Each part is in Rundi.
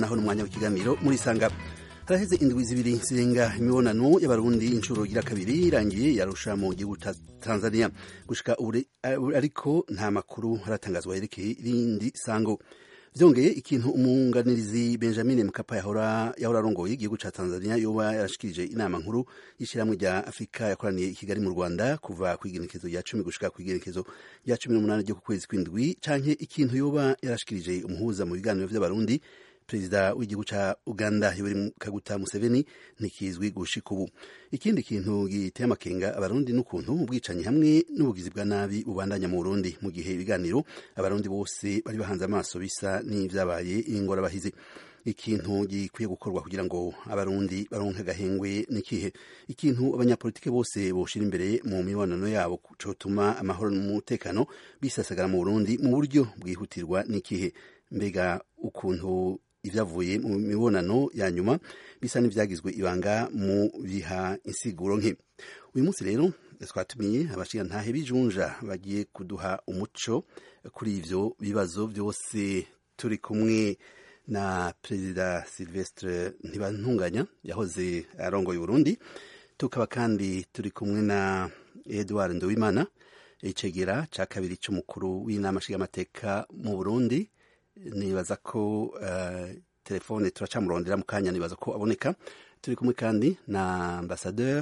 naho n'umwanya w'ikiganiro muri sanga haraheze indwi zibiri zirenga imibonano y'abarundi inshuro igira kabiri irangiye yarusha mu gihugu ca tanzania gushika ubu ariko nta makuru haratangazwa yerekeye irindi sango vyongeye ikintu umwunganirizi benjamin mkapa yahora yahora arongoye igihugu ca tanzania yoba yarashikirije inama nkuru y'ishirahamwe rya afurika yakoraniye i kigali mu rwanda kuva kw'igenekezo rya cumi gushika kw'igenekezo rya cumi n'umunani ryo ku kwezi kw'indwi canke ikintu yoba yarashikirije umuhuza mu biganiro vy'abarundi perezida w'igihugu ca uganda yoweri kaguta museveni ntikizwi gushika ubu ikindi kintu giteye amakenga abarundi n'ukuntu ubwicanyi hamwe n'ubugizi bwa nabi bubandanya mu burundi mu gihe ibiganiro abarundi bose bari bahanze amaso bisa n'ivyabaye ingorabahizi ikintu gikwiye gukorwa kugira ngo abarundi baronke agahengwe n'ikihe ikintu abanyapolitike bose boshira imbere mu mibonano yabo cotuma amahoro n'umutekano bisasagara mu burundi mu buryo bwihutirwa n'ikihe mbega ukuntu ivyavuye mu mibonano ya nyuma bisa n'ivyagizwe ibanga mu biha insiguro nke uyu munsi rero twatumiye abashingantahe b'ijunja bagiye kuduha umuco kuri ivyo bibazo vyose turi kumwe na perezida silvestre ntibantunganya yahoze arongoye uburundi tukaba kandi turi kumwe na edward ndowimana icegera ca kabiri c'umukuru w'inama nshingamateka mu burundi nibaza ko uh, telefone turacamurondera mu kanya nibaza ko aboneka turi kumwe kandi na ambassadeur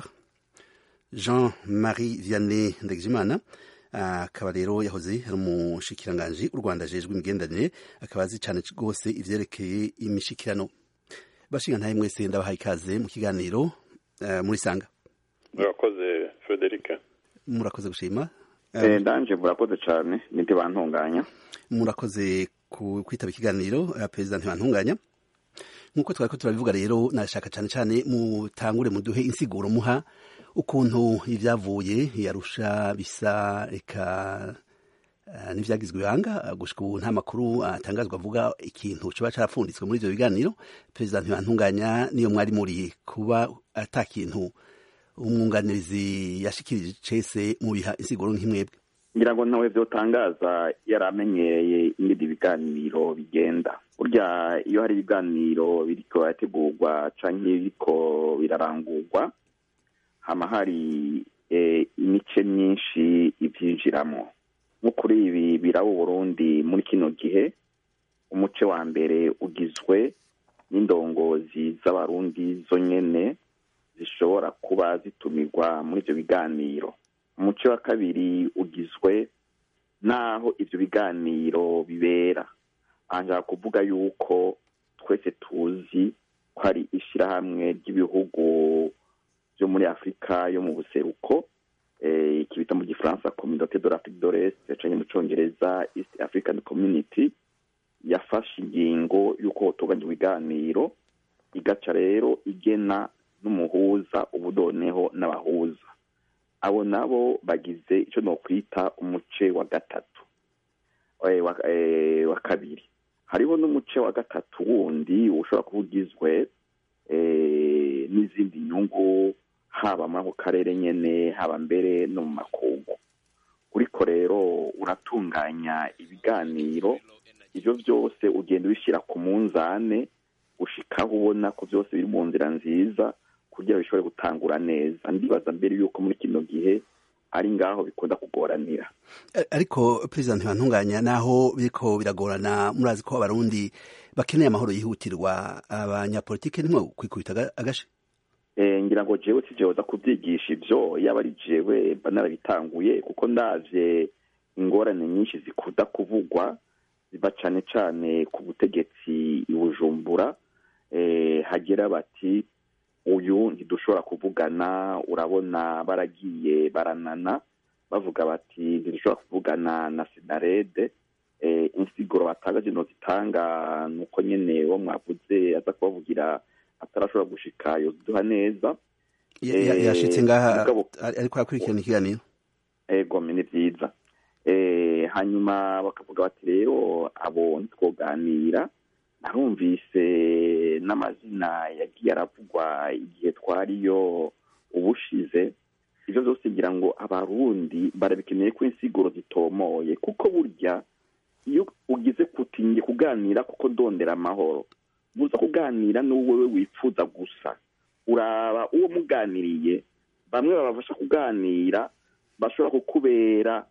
jean marie vianney ndegijimana akaba uh, rero yahoze ari umushikiranganji u rwanda ajejwe imigenderanire akaba azi cane rwose ivyerekeye imishikirano bashingantahe mwese ndabahaye ikaze mu kiganiro uh, muri sanga murakoze frederica murakoze gushima eh, ndanje murakoze cane ntibantunganya murakoze kwitaba ikiganiro perezida ntibantunganya nk'uko twari ko turabivuga rero nashaka cyane cyane mutangure muduhe insiguro muha ukuntu ibyavuye yarusha bisa reka n'ibyagizwe ibanga gushika ubu nta makuru atangazwa avuga ikintu kiba cyarapfunditswe muri ibyo biganiro perezida ntibantunganya niyo mwari muri kuba ata kintu umwunganizi yashikirije cese mu biha insiguro nk'imwebwe ngira ngo ntawe byotangaza yari amenyereye ingene ibiganiro bigenda burya iyo hari ibiganiro biriko birategurwa canke biriko birarangurwa hama hari imice myinshi ivyinjiramo nko kuri ibi biraba uburundi muri kino gihe umuce wa mbere ugizwe n'indongozi z'abarundi zo nyene zishobora kuba zitumirwa muri ivyo biganiro umuce wa kabiri ugizwe n'aho ivyo biganiro bibera anshaka kuvuga yuko twese tuzi ko hari ishirahamwe ry'ibihugu vyo muri afurika yo mu buseruko ikibita mu gifaransa communauté de l'afrique de l'est canke mu congereza east african community yafashe ingingo y'uko hotunganya ibiganiro igaca rero igena n'umuhuza ubudoneho n'abahuza abo nabo bagize icyo nokwita umuce wa gatatu wa kabiri hariho n'umuce wa gatatu wundi ushobora kuba ugizwe n'izindi nyungu haba muri ako karere nyene haba mbere no mu makungu uriko rero uratunganya ibiganiro ivyo vyose ugenda ubishyira ku munzane gushikaho ubona ko vyose biri mu nzira nziza kugira bishobore gutangura neza ndibaza mbere yuko muri kino gihe ari ngaho bikunda kugoranira ariko perezida ntibantunganya naho biriko biragorana murazi ko abarundi bakeneye amahoro yihutirwa abanyapolitike nimwe kwikubita agashe ngira ngo jewe si jewe za kubyigisha ivyo yaba ari jewe mba narabitanguye kuko ndavye ingorane nyinshi zikunda kuvugwa ziva cane cane ku butegetsi i bujumbura hagera bati uyu ntidushobora kuvugana urabona baragiye baranana bavuga bati ntidushobora kuvugana na sinarede insiguro batanga zino zitanga nuko nyene wo mwavuze aza kubavugira atarashobora gushika yoziduha neza yashitse ngaha ariko arakurikirana ikiganiro ego ni vyiza hanyuma bakavuga bati rero abo ntitwoganira narumvise n'amazina yagiye aravugwa igihe twariyo ubushize ivyo vyose ngira ngo abarundi barabikeneye ko insiguro zitomoye kuko burya iyo ugize kutinye kuganira kuko ndondera amahoro buza kuganira n'uwo wifuza gusa uraba uwo muganiriye bamwe babafasha kuganira bashobora kukubera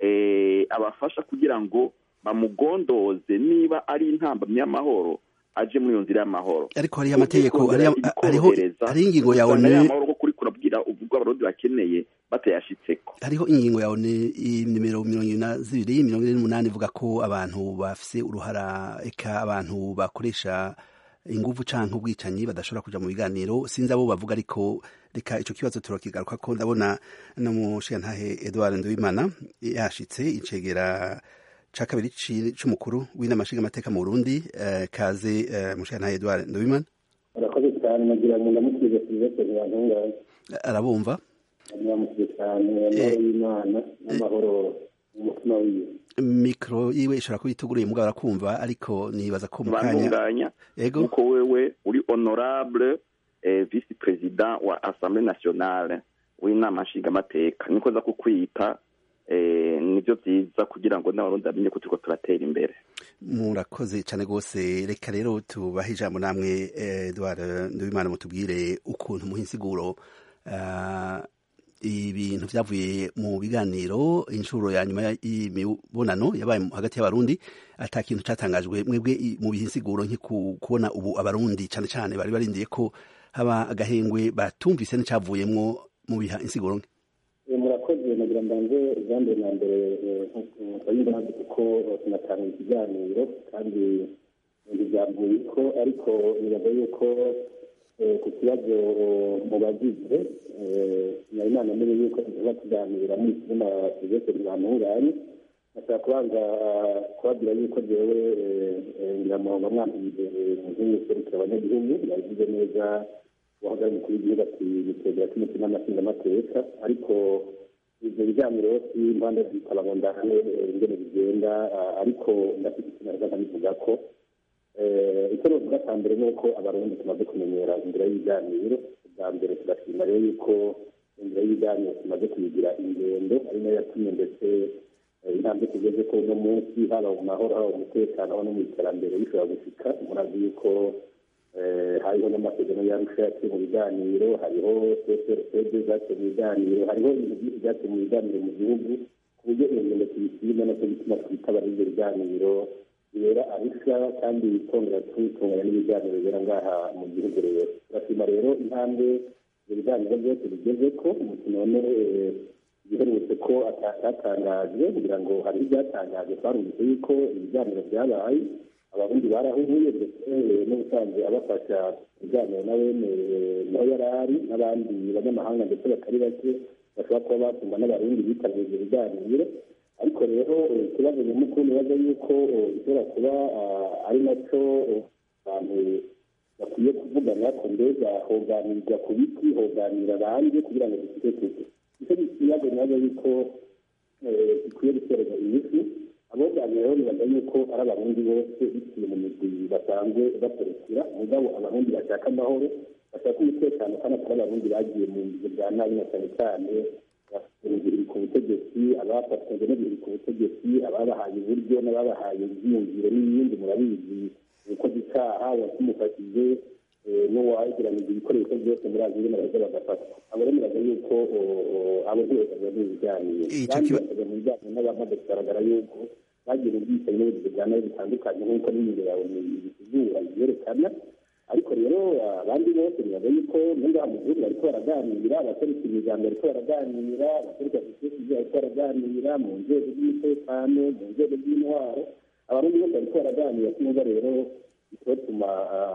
abafasha kugira ngo bamugondoze niba ari intambamyi y'amahoro aje muri iyo nzira y'amahoro ariko hariho amategeko hariho ingingo yawe amahoro ko kuri kurabwira ubwo abarundi bakeneye batayashitseko hariho ingingo yawe nimero mirongo ine na zibiri mirongo ine n'umunani ivuga ko abantu bafise uruhara eka abantu bakoresha inguvu canke ubwicanyi badashobora kuja mu biganiro sinzi abo bavuga ariko reka ico kibazo turakigaruka ko ndabona no mushigantahe Edouard Nduwimana yashitse icegera ca kabiri c'umukuru w'inama nshingamateka mu Burundi kaze mushigantahe Edouard Nduwimana arakoze cyane nagira ngo ndamukize Sylvestre Ntibantunganya arabumva ndamukize cyane amahoro y'Imana n'amahoro umutima wiwe mikro yiwe ishobora kuba ituguruye mugabo arakumva ariko nibaza ko mu kanya ego uko wewe uri honorable eh, vice president wa assemblée nationale w'inama nshingamateka niko za kukwita eh, nivyo vyiza kugira ngo n'abarundi bamenye ko turiko turatera imbere murakoze cyane rwose reka rero tubahe ijambo namwe Edouard Nduwimana mutubwire ukuntu muha insiguro uh, ibintu vyavuye mu biganiro inshuro ya nyuma y'imibonano yabaye hagati y'abarundi ata kintu catangajwe mwebwe mu bihe insiguro nke kubona ubu abarundi cane cane bari barindiye ko haba agahengwe batumvise n'icavuyemwo mu biha insiguro nke murakoze nagira mbanze ijambo na mbere nkayumva ntabwo kuko tunatanga ikiganiro kandi ntibyavuye ko ariko nibaza yuko ku kibazo mu bagize nari nanamenye yuko tuba tuganira muri kimwe na serivisi ntibantunganye nashaka kubanza kubabwira yuko jewe ngira mu mwambire nk'userukira abanyagihugu yabivuze neza uwahagarariye umukuru w'igihugu ati bitegera cy'umutima n'amashingamateka ariko ivyo biganiro si impande zikaba ngo ndane ingene bigenda ariko ndafite ikintu naza nkabivuga ko icyo novuga cya mbere ni uko abarundi tumaze kumenyera inzira y'ibiganiro bwa mbere tugashima rero yuko inzira y'ibiganiro tumaze kuyigira ingendo ari nayo yatumye ndetse intambwe tugeze ko uno munsi haba mu mahoro haba mu mutekano haba no mu iterambere bishobora gushika murazi yuko hariho n'amasezerano yarusha yaciye mu biganiro hariho cprcd zaciye mu biganiro hariho ibintu byinshi byaciye mu biganiro mu gihugu ku buryo iyo ngendo tuyishima nacyo bituma twitabara ibyo biganiro bibera arusha kandi twongera tubitunganya n'ibiganiro bibera ngaha mu gihugu rero turashima rero intambwe ibyo biganiro byose bigeze ko none giherutse ko atatangajwe kugira ngo hari ibyatangajwe twarumvise yuko ibiganiro byabaye abarundi barahuye ndetse n'ubusanzwe abafasha ibiganiro na wene naho yari ari n'abandi banyamahanga ndetse batari bake bashobora kuba batumva n'abarundi bitabiriye ibyo biganiro ariko rero ikibazo nyamukuru nibaza yuko bishobora kuba ari nacyo abantu bakwiye kuvugana ko mbega hoganirwa ku biti hoganira abandi kugira ngo dufite kuko icyo kibazo nibaza yuko gikwiye guterwa imiti aboganira rero nibaza yuko ari abarundi bose biciye mu migwi basanzwe baserukira mugabo abarundi bashaka amahoro bashaka umutekano kandi atari abarundi bagiye mu bihe bya nabi na cyane cyane biri ku butegetsi abafatanyije n'ibiri ku butegetsi ababahaye uburyo n'ababahaye ibyiyumviro n'ibindi murabizi ukoze icyaha watumufashije n'uwagiranije ibikoresho byose muri azi ngene baheza bagafatwa abo rero muraza yuko abo ntibose bari mu biganiro kandi bakajya mu biganiro n'abamaze kugaragara yuko bagira ubwicanyi n'ubugizi bwa nabi bitandukanye nk'uko n'imibiri yawe ibizura ibyerekana ariko rero abandi bose bibaza yuko ngaha mu gihugu bariko baraganira abaserukira imiryango bariko baraganira abaserukira sosiyete bariko baraganira mu nzego z'umutekano mu nzego z'intwaro abarundi bose bariko baraganira kumva rero bitotuma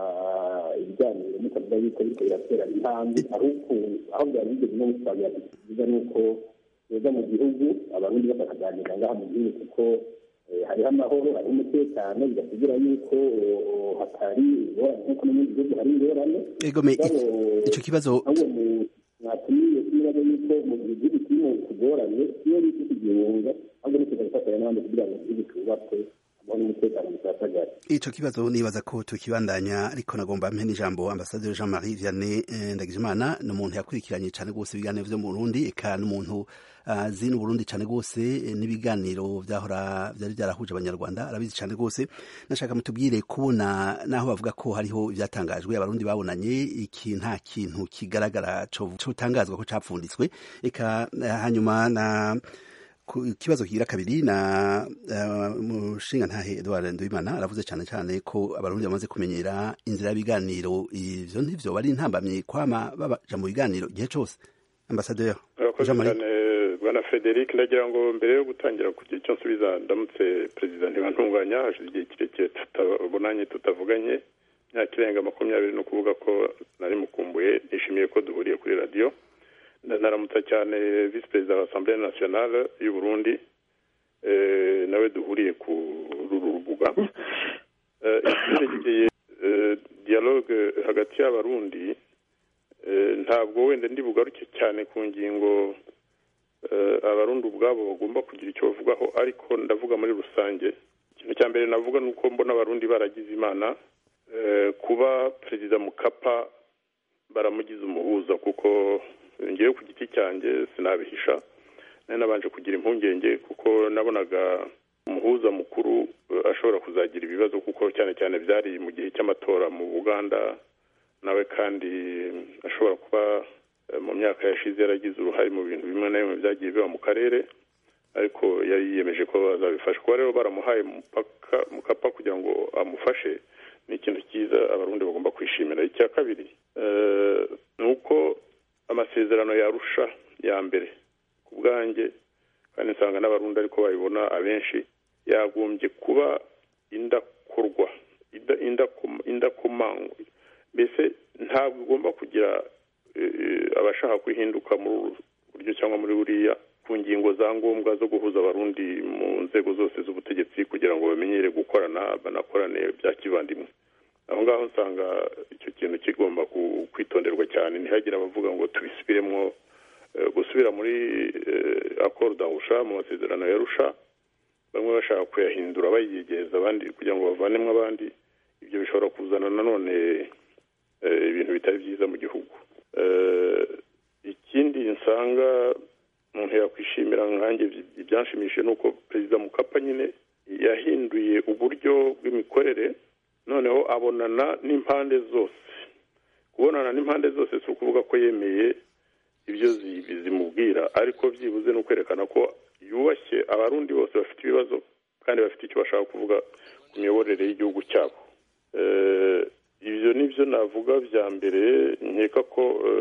ibiganiro mutavuga yuko biriko biratera intambwe ahubwo aho byari bigeze no gusabira byiza ni uko beza mu gihugu abarundi bose bakaganira ngaha mu gihugu kuko hariho amahoro hariho umutekano bigasigura yuko hatari ingorane nk'uko no mu gihugu hari ingorane egome ico kibazo mwatumiye kibazo yuko mu gihe igihugu kirimo kugorane iyo ni iki gihunga ahubwo ni kuza gufatanya n'abandi kugira ngo igihugu cyubakwe amahoro n'umutekano bisasagare ico kibazo nibaza ko tukibandanya ariko nagomba mpe n'ijambo ambasaderi Jean Marie Vianney Ndagijimana ni umuntu yakurikiranye cane gose ibiganiro vyo mu Burundi eka n'umuntu azi uh, n'Uburundi cane gose n'ibiganiro vyahora vyari vyarahuje abanyarwanda arabizi cane gose nashaka mutubwire kubona naho bavuga ko hariho ivyatangajwe abarundi babonanye iki nta kintu kigaragara cotangazwa ko capfunditswe eka hanyuma na ikibazo kigira kabiri na mushinga ntahe Edouard Nduwimana aravuze cyane cyane ko abarundi bamaze kumenyera inzira y'ibiganiro ivyo ntivyo bari intambamye kwama babaja mu biganiro igihe cose ambasaderi cyane bwana Frederic ndagira ngo mbere yo gutangira kugira icyo nsubiza ndamutse perezida ntibantunganya hashize igihe kirekire tutabonanye tutavuganye imyaka irenga makumyabiri no kuvuga ko nari mukumbuye nishimiye ko duhuriye kuri radiyo naramutsa cyane visi perezida wa asamblee nationale y'u Burundi nawe duhuriye ku ruru rubuga icyerekeye dialogue hagati y'abarundi ntabwo wenda ndi bugaruke cyane ku ngingo abarundi ubwabo bagomba kugira icyo bavugaho ariko ndavuga muri rusange ikintu cya mbere navuga ni uko mbona abarundi baragize imana kuba perezida mukapa baramugize umuhuza kuko ngewe ku giti cyanjye sinabihisha nari nabanje kugira impungenge kuko nabonaga umuhuza mukuru ashobora kuzagira ibibazo kuko cyane cyane byari mu gihe cy'amatora mu buganda nawe kandi ashobora kuba mu myaka yashize yaragize uruhare mu bintu bimwe na bimwe byagiye biba mu karere ariko yari yiyemeje ko bazabifasha kuba rero baramuhaye mukapa kugira ngo amufashe ni ikintu cyiza abarundi bagomba kwishimira icya kabiri ni uko amasezerano yarusha ya mbere ku bwanjye kandi nsanga n'abarundi ariko babibona abenshi yagombye kuba indakorwa indakomangwa mbese ntabwo igomba kugira abashaka kwihinduka muri uru buryo cyangwa muri buriya ku ngingo za ngombwa zo guhuza abarundi mu nzego zose z'ubutegetsi kugira ngo bamenyere gukorana banakorane bya kivandimwe aho ngaho usanga icyo kintu kigomba kwitonderwa cyane ntihagire abavuga ngo tubisubiremo gusubira muri akoro dahusha mu masezerano ya rusha bamwe bashaka kuyahindura bayiyegereza abandi kugira ngo bavanemo abandi ibyo bishobora kuzana nanone ibintu bitari byiza mu gihugu ikindi nsanga umuntu yakwishimira nkange ibyanshimishije ni uko perezida mukapa nyine yahinduye uburyo bw'imikorere noneho abonana n'impande zose kubonana n'impande zose si ukuvuga ko yemeye ibyo zimubwira ariko byibuze ni ukwerekana ko yubashye abarundi bose bafite ibibazo kandi bafite icyo bashaka kuvuga ku miyoborere y'igihugu cyabo ibyo ni byo navuga bya mbere nkeka ko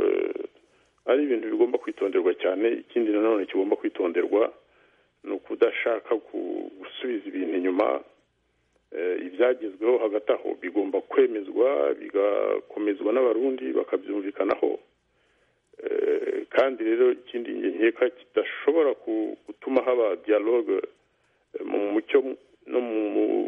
ari ibintu bigomba kwitonderwa cyane ikindi nanone kigomba kwitonderwa ni ukudashaka gusubiza ibintu inyuma ibyagezweho hagati aho bigomba kwemezwa bigakomezwa n'abarundi bakabyumvikanaho kandi rero ikindi nkeka kidashobora gutuma haba dialogue mu mucyo no mu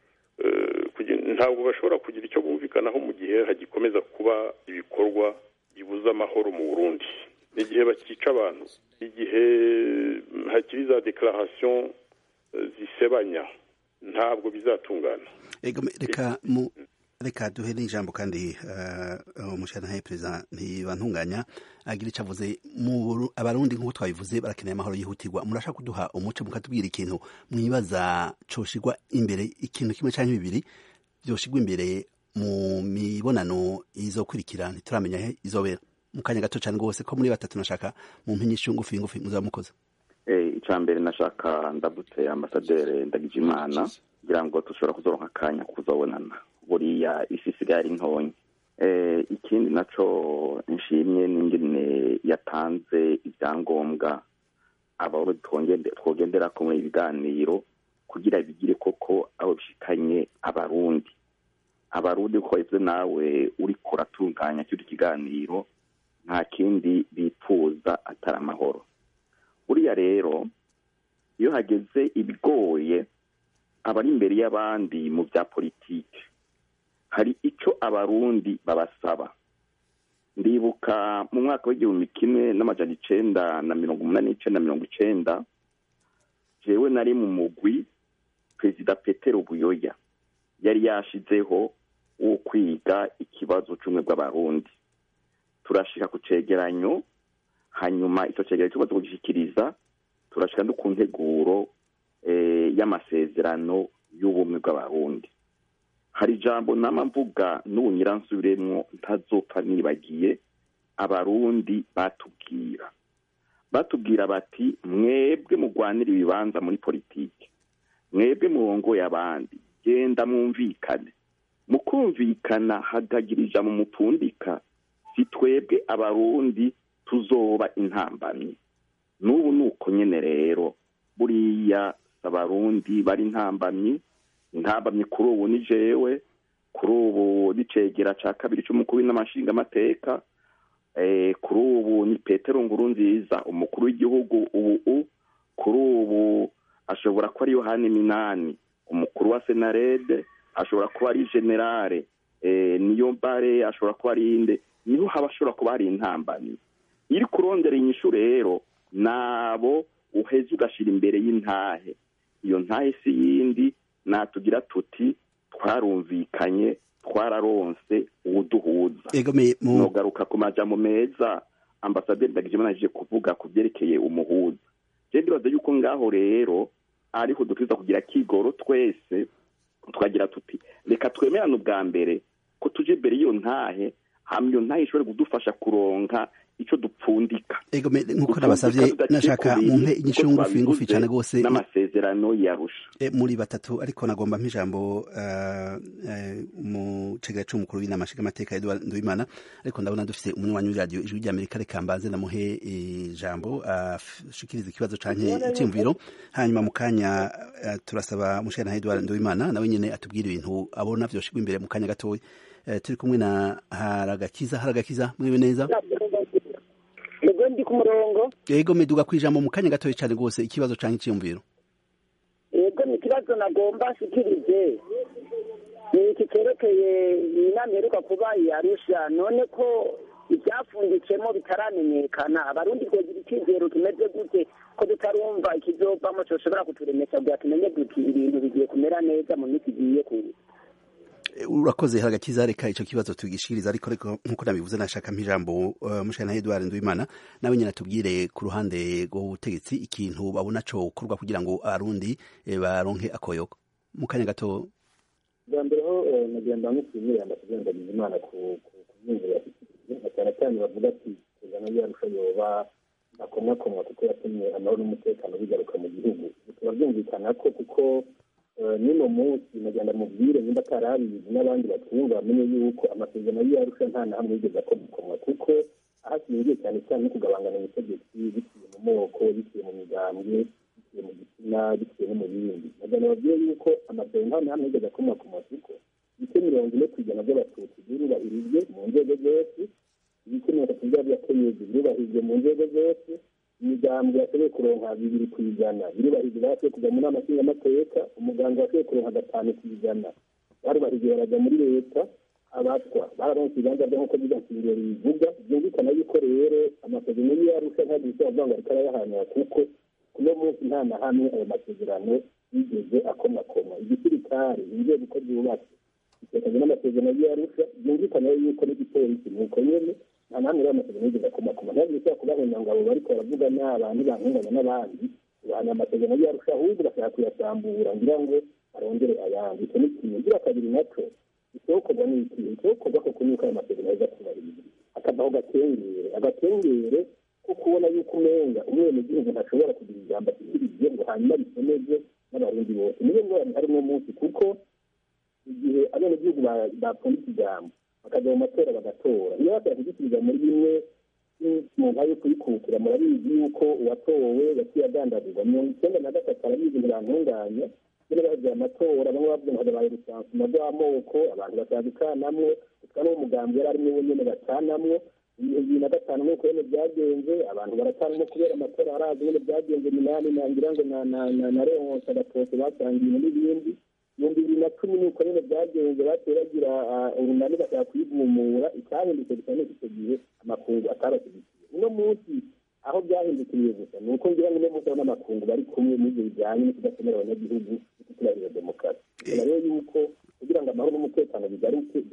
ntabwo bashobora kugira icyo bumvikanaho mu gihe hagikomeza kuba ibikorwa bibuza amahoro mu burundi igihe bakica abantu igihe hakiri za dekararasiyo zisebanya ntabwo bizatungana reka mu reka duhe n'ijambo kandi umushyiranahe perezida ntibantunganya agira icyo avuze abarundi nk'uko twabivuze barakeneye amahoro yihutirwa murashaka kuduha umuco mukatubwira ikintu mwibaza coshigwa imbere ikintu kimwe cyangwa bibiri byoshigwa imbere mu mibonano izokurikira ntituramenya he izobera mu kanya gato cyane rwose ko muri batatu nashaka mu mpinyishu ngufi ngufi muzaba mukoze icya mbere nashaka ndabutse ambasaderi ndagijimana kugira ngo dushobora kuzoronka akanya kuzabonana buriya isi isigaye ari ntonya ikindi nacyo nshimye n'ingene yatanze ibyangombwa abo twogendera ko muri ibiganiro kugira bigire koko aho bishikanye abarundi abarundi uko wabivuze nawe uri kuratunganya cy'icyo kiganiro nta kindi bifuza atari amahoro buriya rero iyo hageze ibigoye abari imbere y'abandi mu bya politiki hari icyo abarundi babasaba ndibuka mu mwaka w'igihumbi kimwe n'amajana icenda na mirongo umunani n'icenda mirongo icenda jewe nari mu mugwi perezida petero buyoya yari yashizeho wo kwiga ikibazo cy'ubumwe bw'abarundi turashika ku cegeranyo hanyuma icyo cegeranyo tumaze kugishyikiriza turashika no ku nteguro y'amasezerano y'ubumwe bw'abarundi hari ijambo nama mvuga n'ubu nyiransubiremwo ntazopfa nibagiye abarundi batubwira batubwira bati mwebwe mugwanira ibibanza muri politiki mwebwe murongoye abandi genda mwumvikane mu kumvikana hagagira ijambo mupfundika si twebwe abarundi tuzoba intambamyi n'ubu ni uko nyine rero buriya abarundi bari intambamyi intambamyi kuri ubu ni jewe kuri ubu n'icegera cya kabiri cy'umukuru n'amashinga amateka kuri ubu ni petero nguru nziza umukuru w'igihugu ubu kuri ubu ashobora kuba ari yohani minani umukuru wa senarede ashobora kuba ari generale niyo mbare ashobora kuba ari inde niho haba ashobora kuba hari intambamyi iri kurondera inyishu rero nabo uheze ugashyira imbere y'intahe iyo ntahe si yindi natugira tuti twarumvikanye twararonse uwuduhuza nugaruka ku majambo meza ambasaderi ndagijimana aje kuvuga ku byerekeye umuhuza je ndibaza yuko ngaho rero ariho dukwiza kugira kigoro twese twagira tuti reka twemerane ubwa mbere ko tuje imbere y'iyo ntahe hama iyo ntahe ishobore kudufasha kuronka ico dupfundika ego nkuko nabasavye nashaka mumpe inyishu ngufi ngufi cyane gose n'amasezerano yarusha e, muri batatu ariko nagomba mpijambo uh, uh, mu cegera c'umukuru w'inama nshingamateka Edouard Nduwimana ariko ndabona dufite umunywanyi w'iradiyo ijwi ry'Amerika reka mbanze namuhe ijambo ashikiriza uh, ikibazo canke iciyumviro hanyuma mu kanya uh, turasaba mushana Edouard Nduwimana nawe nyene atubwira ibintu abona vyoshigwa imbere mu kanya gatoya uh, turi kumwe na Haragakiza Haragakiza mwiwe neza ego ndi ku murongo ego meduga ku ijambo mu kanya gatoya cyane rwose ikibazo cyangwa icyiyumviro ego ni ikibazo nagomba nshikirize ni iki cyerekeye inama iheruka kuba yarusha none ko ibyapfunditsemo bitaramenyekana abarundi twagira icyizero tumeze gute ko tutarumva ikizovamo cyoshobora kuturemesha kugira tumenye duti ibintu bigiye kumera neza mu minsi igiye kuza urakoze haragakiza reka icyo kibazo tugishiriza ariko ariko nkuko nabivuze nashaka ijambo uh, mushana Edouard Nduwimana nawe nyine atubwire ku ruhande rw'ubutegetsi ikintu babona cyo gukorwa kugira ngo arundi eh, baronke akoyoko mu kanya gato bwa mbere ho nagenda mushimira ndakugenda Imana ku kumwinjira cyane cyane bavuga ati kuzana yarusha yoba akomwakomwa kuko yatumye amahoro n'umutekano bigaruka mu gihugu bikaba byumvikana ko kuko n'uno munsi nagenda mubwire nimba atarabizi n'abandi batwumva bamenye yuko amasezerano y'iyarusha nta na hamwe yigeze akomokomwa kuko ahashingiye cyane cyane no kugabangana ubutegetsi biciye mu moko biciye mu migambwe biciye mu gitsina biciye no mu bindi nagenda babwiye yuko amasezerano nta na hamwe yigeze akomokomwa kuko ibice mirongo ine ku ijana by'abatutsi byubahirijwe mu nzego zose ibice mirongo itatu by'abakenyezi byubahirijwe mu nzego zose imigambi yashoboye kuronka bibiri ku ijana birubahirije bashoboye kujya mu nama nshingamateka umuganga washoboye kuronka gatanu ku ijana barubahirije barajya muri leta abatwa bararonse ibibanza byo nk'uko bigashyiriye bivuga byumvikana yuko rero amasezerano niyo yarusha ntabwo bishobora kuvuga ngo ariko arayahanira kuko kuno munsi nta na hamwe ayo masezerano yigeze akomakoma igisirikare inzego uko zubatse bitekanye n'amasezerano y'iyarusha byumvikana yuko n'igipolisi ni uko nyene nta namwe rero amasezerano yigeze akomakoma ntabwo bishobora kubahenda ngo abo bariko baravuga n'abantu bankunganya n'abandi bahana amasezerano y'iyarusha ahubwo bashaka kuyasambura ngira ngo arongere ayandi icyo ni kimwe ngira kabiri naco isohokorwa ni iki isohokorwa koko nuko ayo masezerano aza kubahiriza akavaho gakengere agakengere ko kubona yuko umenga umwenegihugu ntashobora kugira ijambo ashyikirije ngo hanyuma bisomeze n'abarundi bose niyo ngorane hari uno munsi kuko igihe abenegihugu bapfundika ijambo bakajya mu matora bagatora iyo bashaka kugisubiza muri bimwe mu nka yo kuyikukira murabizi yuko uwatowe yaciye agandagurwa mirongo icyenda na gatatu arabizi ngo bantunganye nyine bagiye amatora bamwe bavuga ngo habaye urusansuma rw'amoko abantu batadukanamwo utwa n'uwo mugambi yari arimo wenyine bacanamwo bibiri na gatanu nk'uko nyine byagenze abantu baracanamo kubera amatora harazi nyine byagenze minani nangira ngo na leonce agatose basangiye n'ibindi ibihumbi bibiri na cumi nuko nyine byagenze baciye bagira urunani bashaka kuyigumura icyahindutse gusa n'iki icyo gihe amakungu atabashyigikiye uno munsi aho byahindukiriye gusa ni uko ngira ngo uno munsi abona amakungu bari kumwe n'ibyo bijyanye no kudakomera abanyagihugu no kuturarira demokarasi rero yuko kugira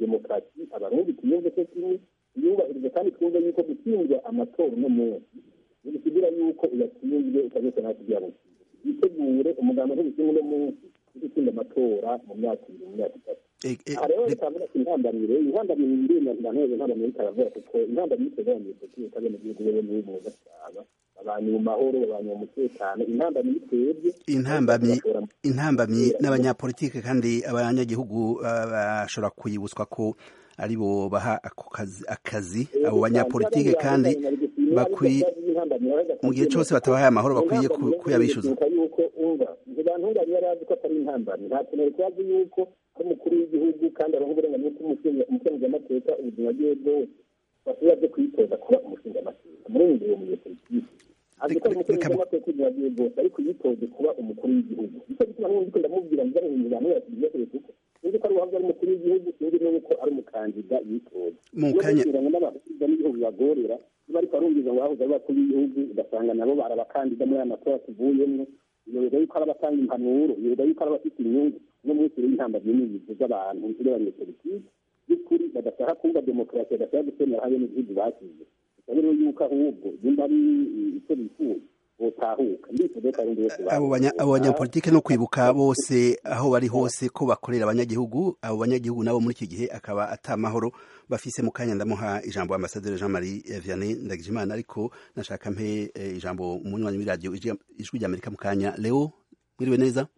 demokarasi abarundi tuyumve ko kimwe tuyubahirize kandi twumve yuko gutsindwa amatora uno munsi ntibisigira yuko uyatsinzwe ukabese nta kugira ngo witegure umuganga ntibishinga uno munsi gutsinda amatora mu myaka ibiri mu myaka itatu aha rero reka mvuga ati intambamire intambamire ndenda ndaneze intambamire ikaravura kuko intambamire iteganyije politiki kabene igihugu wewe niwe mu gasaba abantu mu mahoro abantu mu mutekano intambamire twebwe intambamyi intambamyi n'abanyapolitike kandi abanyagihugu bashobora kuyibutswa ko aribo baha ako kazi akazi abo banyapolitike kandi bakwiye mu gihe cyose batabahaye amahoro bakwiye kuyabishyuza yuko umva ntibantunganye yari azi ko atari intambamyi nta kintu yari kubazi yuko ko umukuru w'igihugu kandi aronka uburenganzira bw'umukenguzamateka ubuzima bwiwe bwose bashobora byo kwitoza kuba umushingamateka muri ubu ngubu munyepolitiki azi ko umukenguzamateka ubuzima bwiwe bwose ariko yitoze kuba umukuru w'igihugu nicyo gituma n'ubundi ko ndamubwira ngo uzane ibintu abantu yasubije kuko sinzi ko ari uwahoze ari umukuru w'igihugu sinzi n'uko ari umukandida yitoza mu kanya ngo n'abahuza n'igihugu bibagorera niba ariko arumviza ngo bahoze ari abakuru b'igihugu ugasanga nabo bari abakandida muri aya matora tuvuyemo yoberwa yuko ari abatanga impanuro yoberwa yuko ari abafite inyungu no munsi rero intambamyi n'ibizu z'abantu z'abanyepolitiki by'ukuri badashaka kumva demokarasi badashaka gusemera habe n'igihugu basize bisaba rero yuko ahubwo nimba ari icyo bifuza botahuka ndifuza ko arundi wese abo banyapolitike no kwibuka bose aho bari hose ko bakorera abanyagihugu abo banyagihugu nabo muri iki gihe akaba atamahoro bafise mu kanya ndamuha ijambo ambasaderi Jean Marie Vianney Ndagijimana ariko nashaka mpe ijambo umunywanyi w'iradiyo ijwi ry'Amerika mu kanya Leo mwiriwe neza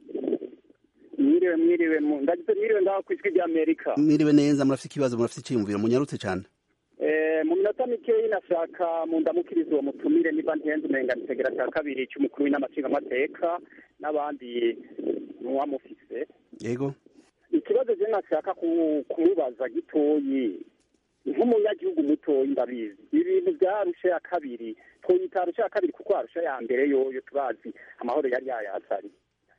mwiriwe mwiriwe ndagize mwiriwe ngaho ku ijwi ry'Amerika mwiriwe neza murafite ikibazo murafite icyiyumviro munyarutse cyane mu minota mikeyi nashaka mu ndamukirizo uwo mutumire niba ntenze umenga nitegera cya kabiri cy'umukuru w'inama nshingamateka n'abandi muwamufise yego ikibazo je nashaka kumubaza gitoyi nk'umunyagihugu mutoyi ndabizi ibintu bya arusha ya kabiri twoyita arusha ya kabiri kuko arusha ya mbere yoyo turazi amahoro yari yayazari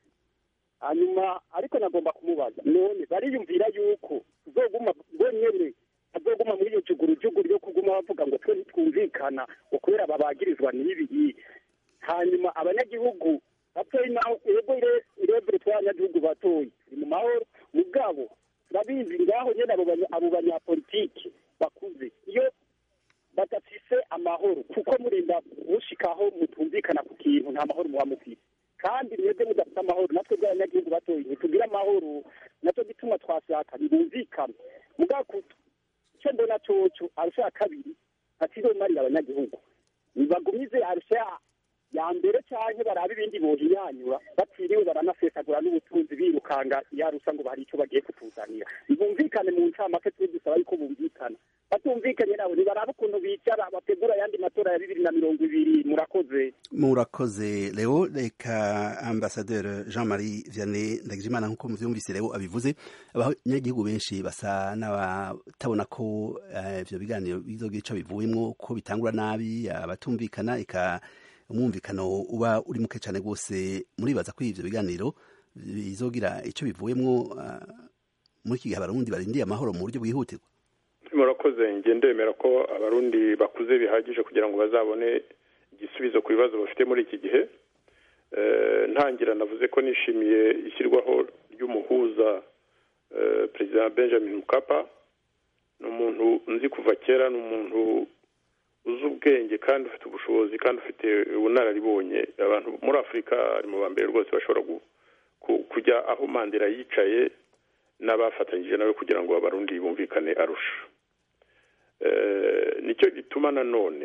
hanyuma ariko nagomba kumubaza none bariyumvira yuko tuzoguma bonyene azoguma muri iyo jugurujuguru yo kuguma bavuga ngo twe ntitwumvikana ngo kubera babagirizwa n'ibi hanyuma abanyagihugu batoyi naho ego irebere tw'abanyagihugu batoyi turi mu mahoro mugabo turabizi ngaho nyene abo banyapolitiki bakuze iyo badafise amahoro kuko murinda mushikaho mutumvikana ku kintu nta mahoro muba mufise kandi mwebwe mudafite amahoro natwe bw'abanyagihugu batoyi ntitugira amahoro nacyo gituma twashaka ntibumvikane mugabo icyo mbona coco arusha ya kabiri atizomarira abanyagihugu nibagumize arusha ya mbere canke barabe ibindi bohinyanyura batiriwe baranasesagura n'ubutunzi birukanga yarusa ngo bari icyo bagiye kutuzanira ntibumvikane mu ncamake twe dusaba yuko bumvikana batumvikanye nabo nibarabe ukuntu bicara bategura ayandi matora ya bibiri na mirongo ibiri murakoze murakoze leo reka ambasaderi jean marie vianney ndagijimana nk'uko muvyumvise leo abivuze abanyagihugu benshi basa n'abatabona ko ivyo biganiro bizogira ico bivuyemwo ko bitangura nabi abatumvikana eka umwumvikano uba uri muke cyane rwose muribaza ko ivyo biganiro bizogira icyo bivuyemwo muri iki gihe abarundi barindiye amahoro mu buryo bwihutirwa murakoze njye ndemera ko abarundi bakuze bihagije kugira ngo bazabone igisubizo ku bibazo bafite muri iki gihe ntangira navuze ko nishimiye ishyirwaho ry'umuhuza perezida benjamin mukapa ni umuntu nzi kuva kera ni umuntu uzi ubwenge kandi ufite ubushobozi kandi ufite ubunararibonye abantu muri afurika ari mu ba mbere rwose bashobora kujya aho mandela yicaye n'abafatanyije nawe kugira ngo abarundi bumvikane arusha nicyo gituma nanone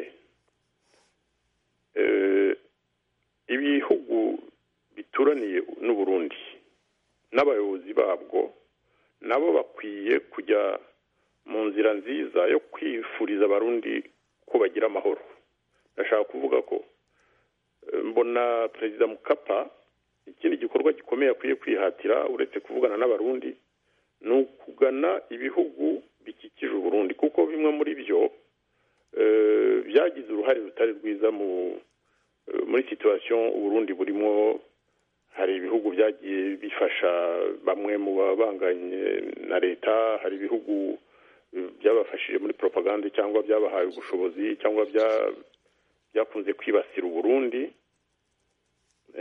ibihugu bituraniye n'uburundi n'abayobozi babwo nabo bakwiye kujya mu nzira nziza yo kwifuriza abarundi ko bagira amahoro ndashaka kuvuga ko mbona perezida mukapa ikindi gikorwa gikomeye akwiye kwihatira uretse kuvugana n'abarundi ni ukugana ibihugu bikikije uburundi kuko bimwe muri byo byagize uruhare rutari rwiza muri situwasiyo uburundi burimo hari ibihugu byagiye bifasha bamwe mu babanganye na leta hari ibihugu byabafashije muri propaganda cyangwa byabahaye ubushobozi cyangwa byakunze kwibasira uburundi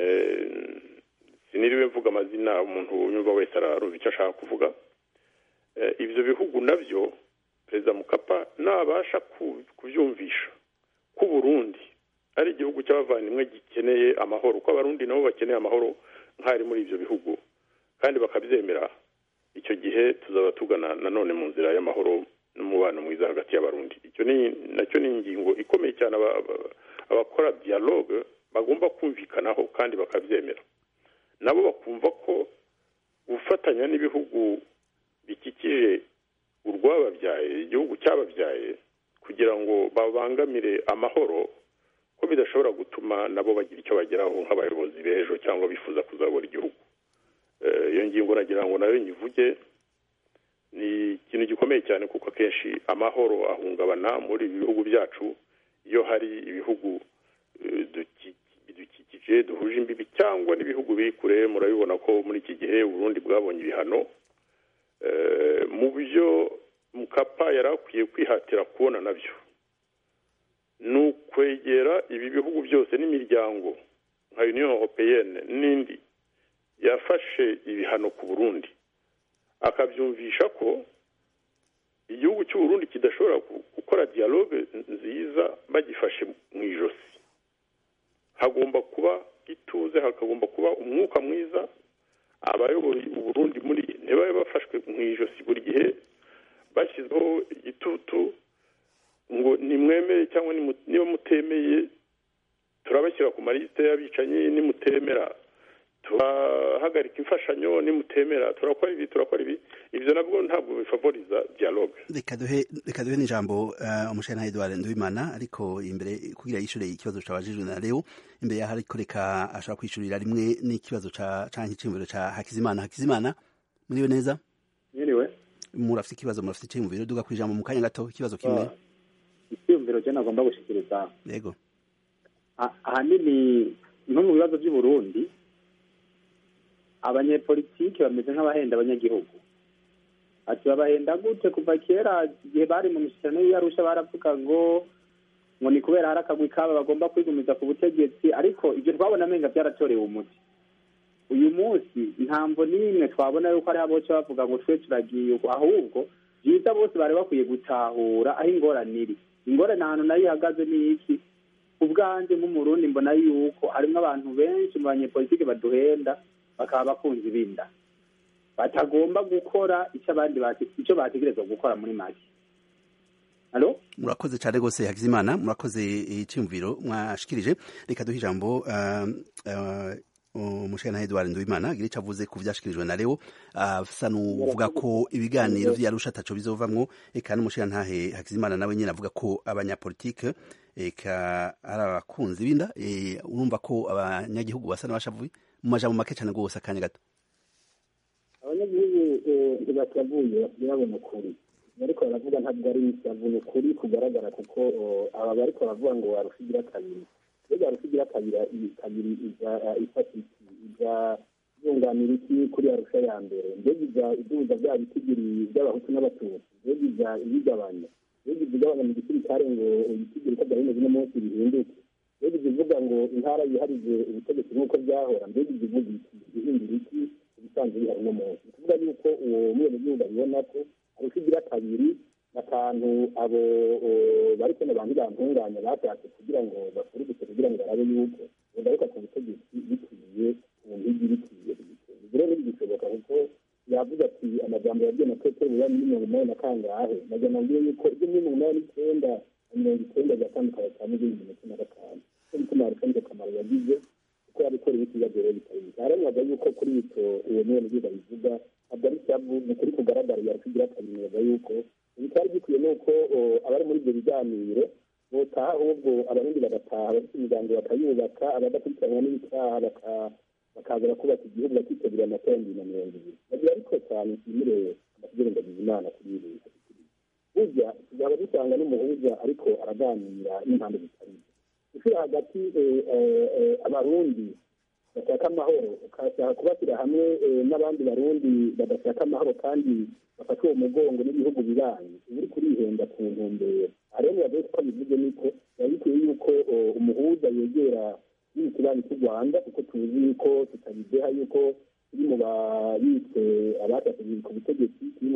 siniriwe mvuga amazina umuntu unyumva wese ararumva icyo ashaka kuvuga ibyo bihugu nabyo perezida mukapa nabasha kubyumvisha ko Burundi ari igihugu cy'abavandimwe gikeneye amahoro ko abarundi nabo bakeneye amahoro nk'ari muri ibyo bihugu kandi bakabyemera icyo gihe tuzaba tugana nanone mu nzira y'amahoro n'umubano mwiza hagati y'abarundi icyo ni nacyo ni ingingo ikomeye cyane abakora dialogue bagomba kumvikanaho kandi bakabyemera nabo bakumva ko gufatanya n'ibihugu bikikije urwababyaye igihugu cyababyaye kugira ngo babangamire amahoro ko bidashobora gutuma nabo bagira icyo bageraho nk'abayobozi b'ejo cyangwa bifuza kuzabura igihugu iyo ngingo nagira ngo nayo nyivuge ni ikintu gikomeye cyane kuko akenshi amahoro ahungabana muri ibi bihugu byacu iyo hari ibihugu bidukikije duhuje imbibi cyangwa n'ibihugu biri kure murabibona ko muri iki gihe uburundi bwabonye ibihano mu byo mukapa yari akwiye kwihatira kubona nabyo ni ukwegera ibi bihugu byose n'imiryango nka union europeyenne n'indi yafashe ibihano ku burundi akabyumvisha ko igihugu cy'uburundi kidashobora gukora dialogue nziza bagifashe mu ijosi hagomba kuba ituze hakagomba kuba umwuka mwiza abayoboye uburundi muri ntibabe bafashwe mu ijosi buri gihe bashyizeho igitutu ngo nimwemere cyangwa niba mutemeye turabashyira ku malisite y'abicanyi nimutemera turahagarika imfashanyo nimutemera turakora ibi turakora ibi ibyo nabwo ntabwo bifavoriza dialogue reka duhe reka duhe n'ijambo umushana Edouard Nduwimana ariko imbere kugira yishure ikibazo cabajijwe na Leo imbere yaho ariko reka ashobora kwishurira rimwe n'ikibazo ca canke iciyumviro ca Hakizimana Hakizimana muriwe neza mwiriwe murafite ikibazo murafite iciyumviro duga kwijambo mu kanya gato ikibazo kimwe icyiyumviro cyo nagomba gushikiriza yego ahanini nko mu bibazo by'u Burundi abanyepolitiki bameze nk'abahenda abanyagihugu ati babahenda gute kuva kera igihe bari mu mishyikirano y'iyarusha baravuga ngo ngo ni kubera hari akagwi kabo bagomba kwigumiza ku butegetsi ariko ibyo twabona amenga byaratorewe umuti uyu munsi ntamvo n'imwe twabona yuko ari aboce bavuga ngo twe turagiye ahubwo byiza bose bari bakwiye gutahura aho ingorane iri ingorane ahantu nayo ihagaze ni iki ubwanjye nk'umurundi mbona yuko harimo abantu benshi mu banyepolitiki baduhenda bakaba bakunze ibinda batagomba gukora icyo abandi icyo bategerezwa gukora muri make halo murakoze cyane rwose hakizimana murakoze icyumviro mwashikirije reka duhe ijambo umushana Edouard Nduwimana agira icyo avuze ku byashikirijwe na Leo asa n'uvuga ko ibiganiro vyarusha ataco bizovamwo eka n'umushana ntahe Hakizimana nawe nyine avuga ko abanyapolitike eka ari abakunzi binda urumva ko abanyagihugu basa n'abashavuye mu majambo make cyane rwose akanya gato abanyagihugu ntibatavuye babona ukuri ariko baravuga ntabwo ari bavuga ukuri kugaragara kuko aba bariko baravuga ngo warushigira kabiri mbega warushigira kabiri kabiri ifata iki iza yunganira iki kuri arusha ya mbere mbega iza iduza bya bitigiri by'abahutu n'abatutsi mbega iza ibigabanya mbega iza igabanya mu gisirikare ngo ibitigiri ko byari bimeze uno munsi bihinduke mbega iza ivuga ngo intara yiharije ubutegetsi nk'uko byahora mbega iza ivuga iki ihindura iki ibisanzwe bihari uno munsi ni ukuvuga yuko uwo mwenegihugu abibona ko arushigira kabiri n'akantu abo bari kubona abantu bantunganya bashatse kugira ngo bakurikise kugira ngo barabe yuko bagaruka ku butegetsi bikwiye ku mpigi bikwiye ibyo rero ntibigishoboka kuko yavuze ati amajambo yabwiye na petero buriya muri mirongo inani na kangahe nagira nabwiye yuko ibyo muri mirongo inani n'icyenda na mirongo icyenda byatandukanye cyane n'ibindi mirongo cumi na gatanu cyo gituma arusha nicyo kamaro yagize kuko yabikora ibiti biba bitari bike haranwaga yuko kuri icyo uwo mwenegihugu abivuga ntabwo ari cyavu ni ukuri kugaragara yarushigira kabiri neza yuko ibitari bikwiye ni uko abari muri ibyo biganiro botaha ahubwo abarundi bagataha abafite imiryango bakayubaka abadakurikiranwa n'ibitaha bakaza bakubaka igihugu bakitabira amatora bibiri na mirongo ibiri bagira ariko cyane nshimire amashyikiranganyiza imana kuri ibi burya tuzaba dusanga n'umuhuza ariko araganira n'impande zitari gushyira hagati abarundi bashaka amahoro ukashaka kubashyira hamwe n'abandi barundi badashaka amahoro kandi bafata uwo mugongo n'ibihugu bibanyi uba uri kurihenda ku ntumbero rero biba ko bivuze niko biba bikwiye yuko umuhuza yegera n'ikibanyi cy'u rwanda kuko tuzi yuko tutabideha yuko turi mu babitse abashatse ku butegetsi turi mu babitse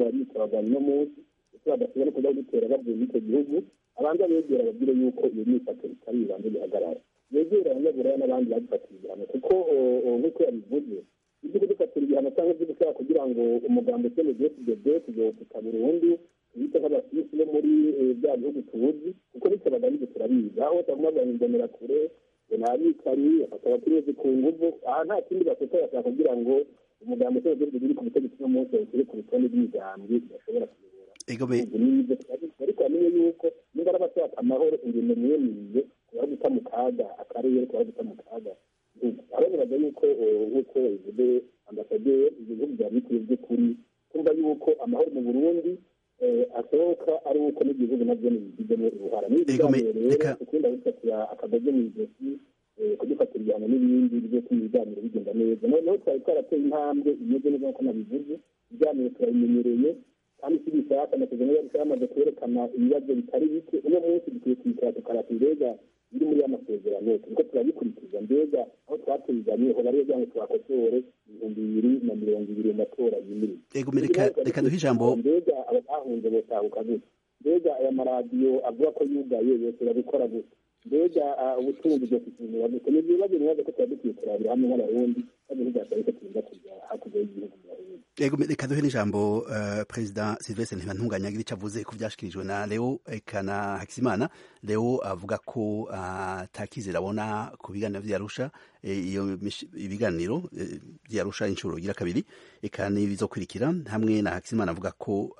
kubagana uno munsi ndetse badashobora no kuza gutera bavuye muri icyo gihugu abanza begera babwire yuko iyo myifato itari ibanze bihagarara yegera abanyaburaya n'abandi badufatiye igihano kuko nk'uko yabivuze ibyo kudufatira igihano cyangwa ibyo gusaba kugira ngo umugambi ukene dfdd tuzofita burundu tubite nk'abasisi bo muri bya bihugu tuzi kuko bityo bagamije turabizi aho baguma bahindamira kure ngo nta bicanyi bafata abacuruzi ku nguvu aha nta kindi bafite bashaka kugira ngo umugambi ukene dfdd uri ku butegetsi uno munsi bawushyire ku rutonde rw'imigambwe idashobora kuyobora nibyo ariko bamenye yuko nimba ari abashaka amahoro ingendo mwemiriye kuba guta mu kaga akarere kuba guta mu kaga araberaga yuko nk'uko bivuze ambasaderi ibihugu bya bikwiye by'ukuri kumva yuko amahoro mu burundi asohoka ari uko n'igihugu nabyo bigizemo uruhara n'ibiganiro rero ukunda gufatira akagozi mu ijosi kudufatira ibihano n'ibindi bizatuma ibiganiro bigenda neza noneho twari twarateye intambwe imeze neza nk'uko nabivuze ibiganiro turabimenyereye kandi si bishaka na kagame yari yamaze kwerekana ibibazo bitari bike uno munsi dukwiye kwicara tukarata mbega biri muri ya masezerano turiko turabikurikiza mbega aho twatuzanye ho bari kugira ngo twakosore ibihumbi bibiri na mirongo ibiri mu matora yimirije reka duhe ijambo mbega abahunze botahuka gute mbega aya maradiyo avuga ko yugaye yose babikora gute mbega ubutunzi bwo kukinira gute ni ibibazo bibazo ko tuba dukwiye kurabira hamwe nk'abarundi kandi ntidasaba ko turinda kujya hakurya y'igihugu Ego reka duhe n'ijambo uh, Perezida Sylvestre Ntibantunganya agira icyo avuze ku byashikirijwe na Leo eka na Hakizimana Leo avuga ko atakizera uh, abona ku biganiro vy'Arusha iyo e, ibiganiro e, vy'Arusha inshuro igira kabiri eka n'ibizokurikira hamwe na Hakizimana avuga ko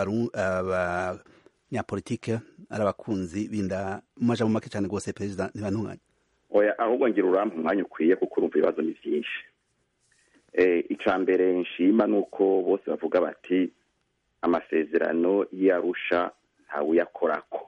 abanyapolitike ari abakunzi binda mu majambo make cyane rwose Perezida Ntibantunganya oya ahubwo ngira urampa umwanya ukwiye kuko urumva ibibazo ni vyinshi icya mbere nshima ni uko bose bavuga bati amasezerano y'arusha ntawe uyakorako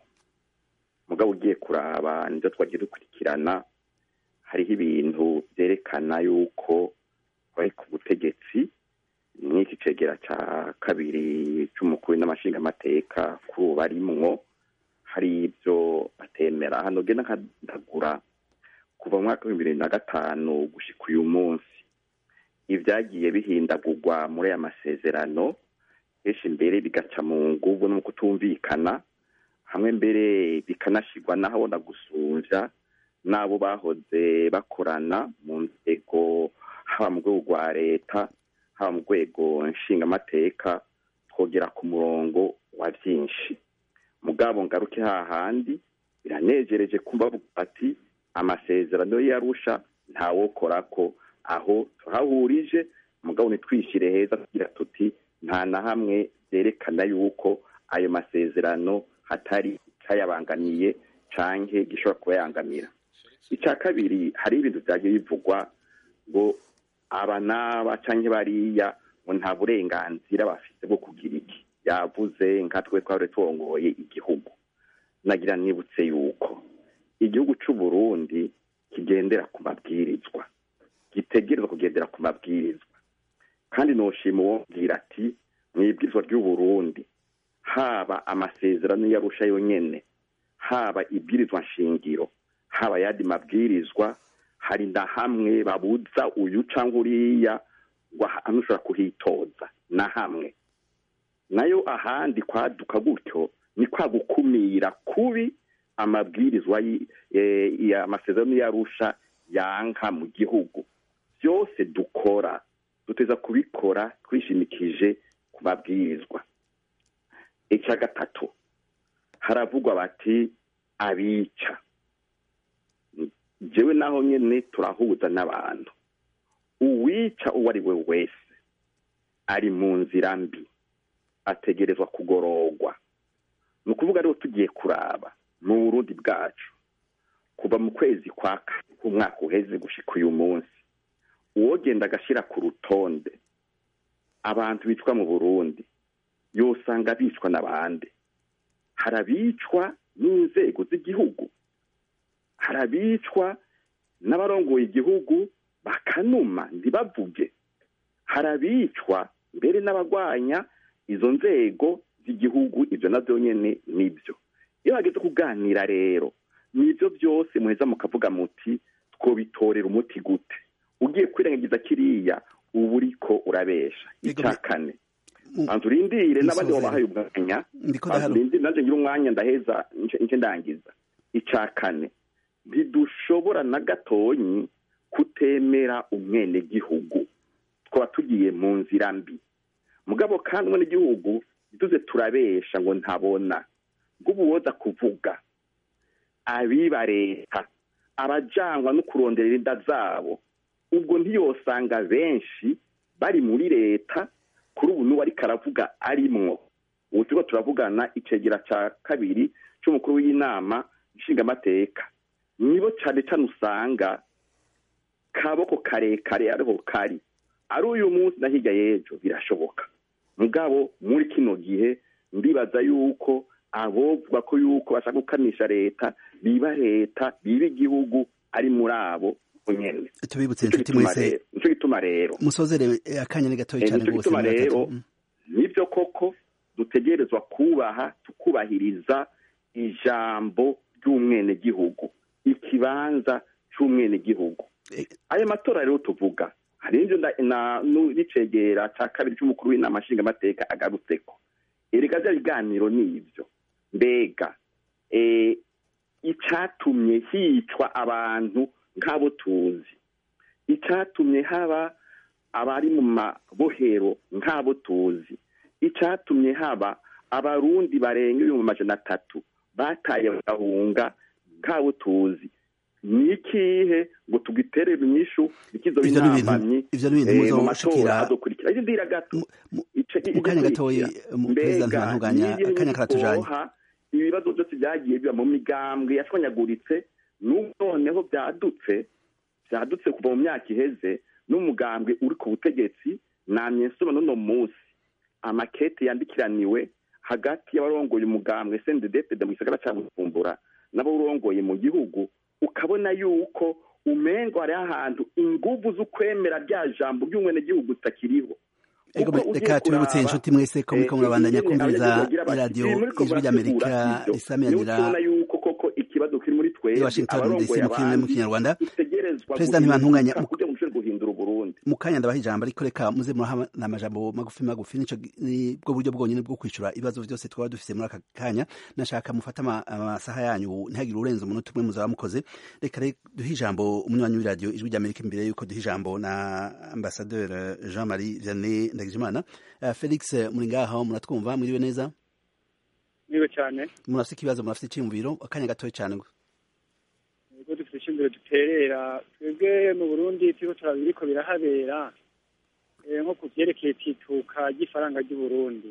mugabo ugiye kuraba nibyo twagiye dukurikirana hariho ibintu byerekana yuko bari ku butegetsi n'iki cegera cya kabiri cy'umukuru n'amashingamateka kuri ubu barimwo hari ibyo batemera hano genda nkadagura kuva mu mwaka w'ibihumbi bibiri na gatanu gushyika uyu munsi ibyagiye bihindagurwa muri aya masezerano henshi mbere bigaca mu ngubu no kutumvikana hamwe mbere bikanashyirwa n'ahabona gusumbya n'abo bahoze bakorana mu nzego haba mu rwego rwa leta haba mu rwego nshingamateka twogera ku murongo wa byinshi mugabo ngaruke hahandi biranejereje kumva bati amasezerano yarusha ntawokora ko aho tuhahurije mugabo ntitwishyire heza tugira tuti nta na hamwe byerekana yuko ayo masezerano hatari icyayabangamiye cyangwa gishobora kuba yangamira icya kabiri hari ibintu byagiye bivugwa ngo aba n'aba cyangwa bariya ngo nta burenganzira bafite bwo kugira iki yavuze nka twe twari turongoye igihugu nagira nibutse yuko igihugu cy'u Burundi kigendera ku mabwirizwa gitegerezwa kugendera ku mabwirizwa kandi noshima uwongera ati mu ibwirizwa ry'u Burundi haba amasezerano yarusha yonyene haba ibwirizwa nshingiro haba yandi mabwirizwa hari na hamwe babuza uyu cyangwa uriya ngo ahantu ushobora kuhitoza na hamwe nayo ahandi kwaduka gutyo ni kwa gukumira kubi amabwirizwa amasezerano yarusha yanka mu gihugu byose dukora duteza kubikora twishimikije ku mabwirizwa icya gatatu haravugwa bati abica jewe naho nyine turahuza n'abantu uwica uwo ari we wese ari mu nzira mbi ategerezwa kugororwa ni ukuvuga rero tugiye kuraba mu burundi bwacu kuva mu kwezi kwa umwaka uheze gushyika uyu munsi uwogenda agashyira ku rutonde abantu bicwa mu burundi yosanga bicwa n'abandi hari abicwa n'inzego z'igihugu hari abicwa n'abarongoye igihugu bakanuma ntibavuge hari abicwa mbere n'abagwanya izo nzego z'igihugu ibyo nabyo nyine nibyo iyo hageze kuganira rero nibyo byose muheza mukavuga muti twobitorera umuti gute ugiye kwirengagiza kiriya uba uriko urabesha icya kane banza urindire n'abandi Musozere. babahaye umwanya ndiko banza ndaharo urindire nanjye ngira umwanya ndaheza nce nce ndangiza icya kane ntidushobora na gatonyi kutemera umwenegihugu twaba tugiye mu nzira mbi mugabo kandi umwenegihugu ntituze turabesha ngo ntabona bw'ubuwoza kuvuga abiba leta abajangwa no kuronderera inda zabo ubwo ntiyosanga benshi bari muri leta kuri ubu n'uwo ariko aravuga arimwo ubu turiko turavugana icegera ca kabiri c'umukuru w'inama nshingamateka nibo cane cane usanga kaboko karekare ariho kari ari uyu munsi na hirya y'ejo birashoboka mugabo muri kino gihe ndibaza yuko abovuga ko yuko bashaka gukanisha leta biba leta biba igihugu ari muri abo nyene tubibutse Nico inshuti gituma mwese rero- nico gituma rero musozere eh, akanya ni gatoya Eh, cyane nico rwose gituma muri rero batatu. Mm. nibyo koko dutegerezwa kubaha tukubahiriza ijambo ry'umwenegihugu ikibanza c'umwenegihugu Eh, ayo matora rero tuvuga hari ivyo nda- na- nu- n'icegera ca kabiri c'umukuru w'inama nshingamateka agarutseko erega vya biganiro nivyo mbega eh, icatumye hicwa abantu nk'abo tuzi icatumye haba abari mu mabohero nk'abo tuzi icatumye haba abarundi barenga ibihumbi amajana atatu bataye bagahunga nk'abo tuzi ni ikihe ngo tugiterere inyishu ikizo Ivyo ni ibintu- b'intambamyi ivyo ni ibintu eh, mu muzoshikira- matora azokurikira ivyo ndira gato Mu- mu- ico- mu kanya igikurikira. gatoya, mu- Perezida Ntibantunganya, n'igihe akanya karatujanye. nikoha, ibibazo byose byagiye biba mu migambwe yashwanyaguritse n'ubu noneho byadutse byadutse kuva mu myaka iheze n'umugambwe uri ku butegetsi namye nsoma n'uno munsi amakete yandikiraniwe hagati y'abarongoye umugambwe sendedepede mu gisagara cya bujumbura n'abawurongoye mu gihugu ukabona yuko umengo hariho ahantu inguvu z'ukwemera rya jambo ry'umwenegihugu zitakiriho Ego, Kuko ugiye reka tubibutse kuraba, inshuti mwese ko muriko eh, murabandanya ingene kumviriza abanyagihugu bagira bati, iradiyo "Ibi muriko ijwi ry'Amerika murategura ivyo." risamiranira niho tubona yuko koko ikibazo kiri muri i twebwe Washington DC abarongoye mu kirimi mu abandi kinyarwanda dutegerezwa Perezida Ntibantunganya, guhinduka kugira ngo dushobore guhindura uburundi mu kanya ndabaha ijambo ariko reka muze muraha amajambo magufi magufi nico ni bwo buryo bwonyine bwo kwishura ibibazo byose twaba dufise muri aka kanya nashaka mufate ama- amasaha yanyu ntihagire urenze umunota umwe muzaba mukoze reka rero duhe ijambo umunywanyi w'iradiyo ijwi ry'amerika imbere yuko duha ijambo na ambasaderi jean marie vianney ndagijimana uh, felix muri ngaho muratwumva mwiriwe neza niwe cyane murafite ikibazo murafite icyiyumviro akanya gatoya cyane ubwo dufite ishingiro duterera twebwe mu burundi turiko turaba ibiriko birahabera eh, nko ku vyerekeye itituka ry'ifaranga ry'uburundi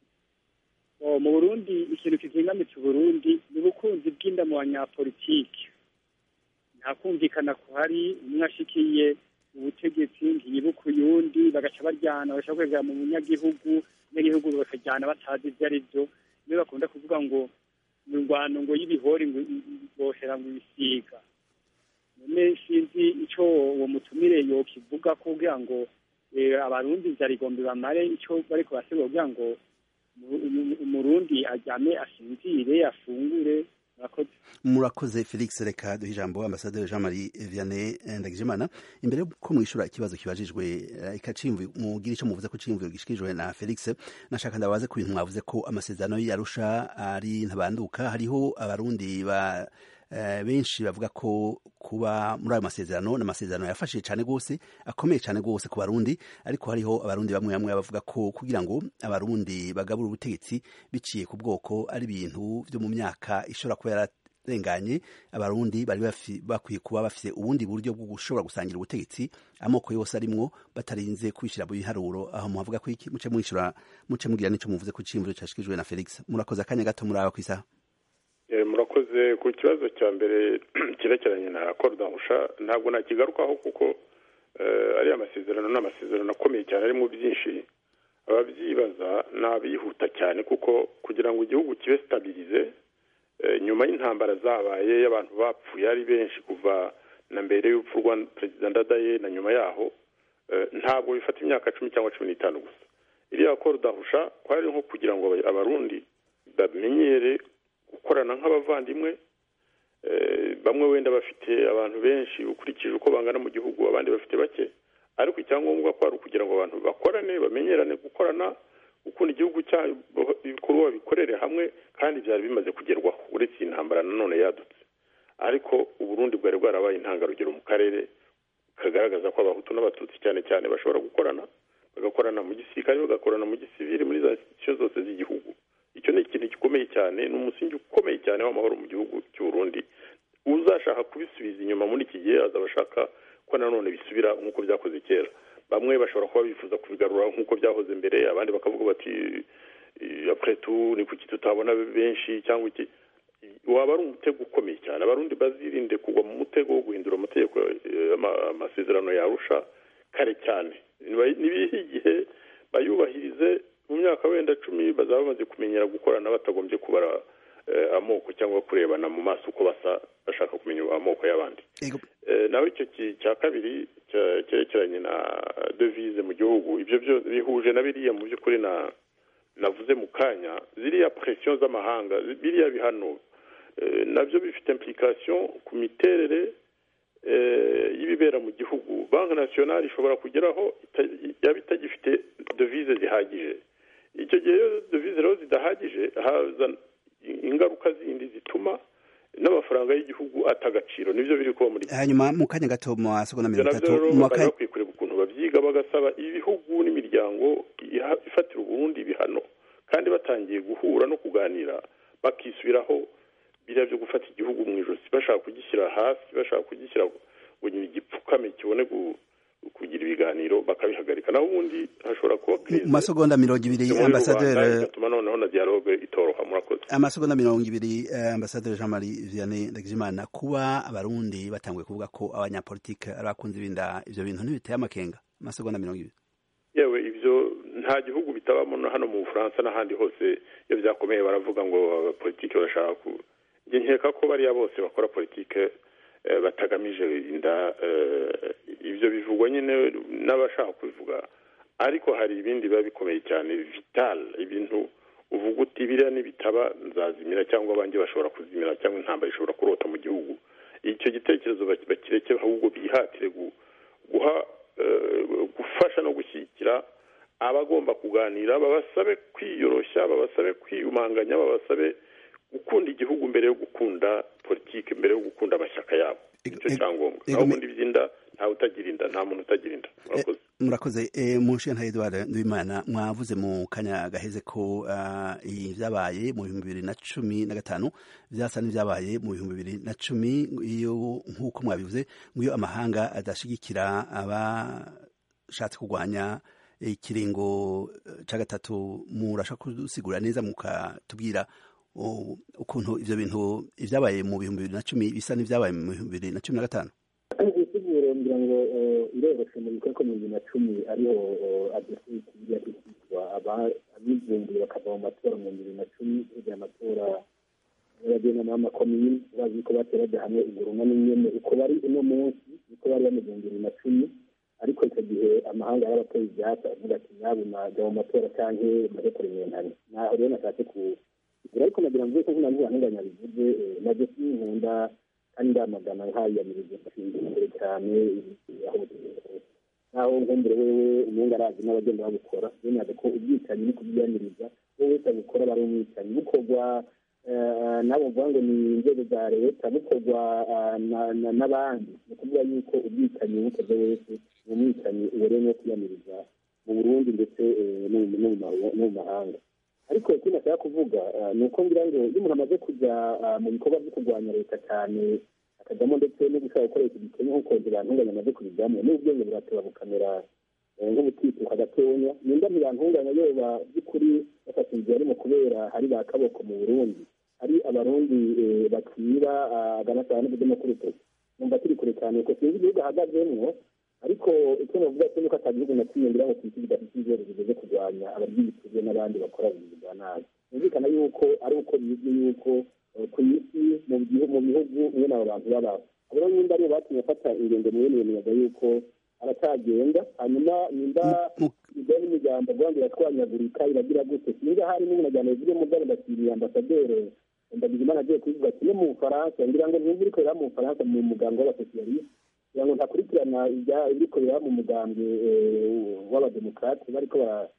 Oh, mu burundi ikintu kizingamitse uburundi ni ubukunzi bw'inda mu banyapolitiki nta kumvikana kuhari umwe ashikiye ubutegetsi ntiyibuka uyundi bagaca baryana bagaca kwegera mu munyagihugu abanyagihugu bakajyana batazi ivyo ari vyo niyo bakunda kuvuga ngo mu ngwano ngo y'ibihori ngo bohera ngo ibisiga none sinzi ico uwo mutumire yokivuga kugira ngo eh, abarundi vyarigombe bamare ico bariko basigura kugira ngo mu- mu- umurundi aryame asinzire afungure murakoze murakoze felix reka duhe ijambo ambasaderi jean marie vianney ndagijimana imbere ko mwishura ikibazo kibajijwe eh, ikacimvi mugira ico muvuze ko cimviro gishikirijwe na felix nashaka ndabaze ku bintu mwavuze ko amasezerano yarusha ari ntabanduka hariho abarundi ba eh, benshi bavuga ko kuba muri ayo masezerano ni amasezerano yafashije cyane rwose akomeye cyane rwose ku barundi ariko hariho abarundi bamwe bamwe bavuga ko kugira ngo abarundi bagabure ubutegetsi biciye ku bwoko ari ibintu byo mu myaka ishobora kuba yararenganye abarundi bari bafi- bakwiye kuba bafite ubundi buryo bwo gushobora gusangira ubutegetsi amoko yose arimwo batarinze kwishyira mu biharuro aho muhavuga ko iki muce mwishyura muce mugira n'icyo muvuze ku cyimviro cyashikijwe na felix murakoze akanya gato muraba ku isaha Eh, murakoze ku kibazo cya mbere cyerekeranye na korodahusha ntabwo nakigarukaho kuko eh, ariya masezerano ni amasezerano akomeye cyane arimo byinshi ababyibaza ni abihuta cyane kuko kugira ngo igihugu kibe sitabirize eh, nyuma y'intambara zabaye y'abantu bapfuye ari benshi kuva na mbere y'urupfu rwa perezida ndadaye na nyuma yaho eh, ntabwo bifata imyaka cumi cyangwa cumi n'itanu gusa iriya korodahusha kwari nko kugira ngo aba- abarundi bamenyere gukorana nk'abavandimwe eh, bamwe wenda bafite abantu benshi ukurikije uko bangana mu gihugu abandi bafite bake ariko icyangombwa ko ari ukugira ngo abantu bakorane bamenyerane gukorana ukunda igihugu cyabo ibikorwa bikorere hamwe kandi byari bimaze kugerwaho uretse iyi ntambara nanone yadutse ariko uburundi bwari bwarabaye intangarugero mu karere kagaragaza ko abahutu n'abatutsi cyane cyane bashobora gukorana bagakorana mu gisirikare bagakorana mu gisivili muri za sitisiyo zose z'igihugu icyo ni ikintu gikomeye cyane ni umusingi ukomeye cyane w'amahoro mu gihugu cy'uburundi uzashaka kubisubiza inyuma muri iki gihe azaba ashaka ko nanone bisubira nk'uko byakoze kera bamwe bashobora kuba bifuza kubigarura nk'uko byahoze mbere abandi bakavuga bati apuretu ni kuki tutabona benshi cyangwa iki waba ari umutego ukomeye cyane abarundi bazirinde kugwa mu mutego wo guhindura amategeko amasezerano yarusha kare cyane nibihe igihe bayubahirize mu myaka wenda cumi bazaba bamaze kumenyera gukorana batagombye kubara amoko cyangwa kurebana mu maso uko basa bashaka kumenya amoko y'abandi naho icyo cya kabiri cyerekeranye na devize mu gihugu ibyo byo bihuje na biriya mu by'ukuri na navuze mu kanya ziriya presiyo z'amahanga biriya bihano nabyo bifite implikasiyo ku miterere y'ibibera mu gihugu banki nasiyonari ishobora kugeraho yaba itagifite devize zihagije icyo gihe iyo devize rero zidahagije haza ingaruka zindi zituma n'amafaranga y'igihugu ata agaciro nibyo biri kuba muri hanyuma mu kanya gato mu masegonda mirongo itatu mu bakwiye bakwiye kureba ukuntu babyiga bagasaba ibihugu n'imiryango ifatira uburundi ibihano kandi batangiye guhura no kuganira bakisubiraho biriya byo gufata igihugu mu ijosi bashaka kugishyira hasi bashaka kugishyira ngo igipfukame kibone kugira ibiganiro bakabihagarika naho ubundi hashobora kuba mu masegonda mirongo ibiri ambasaderi bigatuma noneho na dialogue itoroha murakoze amasegonda mirongo ibiri ambasaderi jean marie vianney ndagijimana kuba abarundi batanguye kuvuga ko abanyapolitike ari abakunzi binda ivyo bintu ntibiteye amakenga amasegonda mirongo ibiri yewe ibyo nta gihugu bitabamo hano mu bufaransa n'ahandi hose iyo byakomeye baravuga ngo abapolitike barashaka ku njye nkeka ko bariya bose bakora politike batagamije inda ibyo bivugwa nyine n'abashaka kubivuga ariko hari ibindi biba bikomeye cyane vital ibintu uvuga uti biriya nibitaba nzazimira cyangwa abanjye bashobora kuzimira cyangwa intambara ishobora kurota mu gihugu icyo gitekerezo bakireke ahubwo bihatire guha gufasha no gushyigikira abagomba kuganira babasabe kwiyoroshya babasabe kwiyumanganya babasabe gukunda igihugu mbere yo gukunda politiki mbere yo gukunda amashyaka yabo nicyo cyangombwa naho ubundi by'inda ntawe utagira inda nta muntu utagira inda murakoze murakoze munshinga Edouard Nduwimana mwavuze mu kanya gaheze ko iyi byabaye mu bihumbi bibiri na cumi na gatanu byasa n'ibyabaye mu bihumbi bibiri na cumi iyo nk'uko mwabivuze nk'iyo amahanga adashyigikira abashatse kurwanya ikiringo cya gatatu murashaka kudusigura neza mukatubwira ukuntu ibyo bintu ibyabaye mu bihumbi bibiri na cumi bisa n'ibyabaye mu bihumbi bibiri na cumi na gatanu isiguro ngira ngo iroroshe mu bikorwa mu bibiri na cumi ariho adesiti yatitwa abivumbuye bakava mu matora mu bibiri na cumi kugira amatora y'abagenda n'amakomini bazi ko bateraga hamwe igurumwa n'inyene uko bari uno munsi uko bari bameze mu bibiri na cumi ariko icyo gihe amahanga y'abatoye ibyatsi avuga ati nyabuna jya mu matora cyangwa maze kuremerana naho rero nashatse ku ariko nagira ngo ko ntabwo ntunganya bivuze nabyo sinkunda kandi ndamagana nkayiyamiriza imbere cyane naho nkumbure wewe umunga arazi n'abagenda babukora bemeza ko ubwicanyi ni kubyiyamiriza wowe wese abukora bari umwicanyi bukorwa nabo mvuga ngo ni inzego za leta bukorwa n'abandi ni ukuvuga yuko ubwicanyi bukoze wese ni umwicanyi ubereye no kwiyamiriza mu burundi ndetse no mu mahanga ariko ikindi ashaka kuvuga ni uko ngira ngo iyo umuntu amaze kujya mu bikorwa byo kurwanya leta cyane akajyamo ndetse no gushaka gukoresha igikenya nk'uko ntibantunganya amaze kubijyamo n'ubwenge burateba bukamera nk'ubutituka gatonya nimba ntibantunganya yoba by'ukuri bafata inzira arimo kubera hari ba kaboko mu burundi hari abarundi bakira aganasaba n'ubudomo k'urutoki numva turi kure cyane ko sinzi igihugu ahagazemwo ariko icyo navuga cyo nuko atagihugu na kimwe ngira ngo twite bidafite inzego zigeze kurwanya abaryibituje n'abandi bakora ibintu bya nabi byumvikana yuko ari uko bizwi yuko ku isi mu bihugu mwene abo bantu babaho rero nimba aribo batumye afata ingendo mwene iyo miyaga yuko aracyagenda hanyuma nimba ibyo n'imiryango rwanda iratwanyagurika iragira gute sinzi ahari n'umunajyana bivuge mu bwabo ndakiriye ambasaderi ndagizimana agiye kubivuga kimwe mu bufaransa ngira ngo ntibiri korera mu bufaransa mu muganga w'abasosiyaliste kugira ngo ntakurikirana ibiriko biraba mu mugambwe w'abademokarate bariko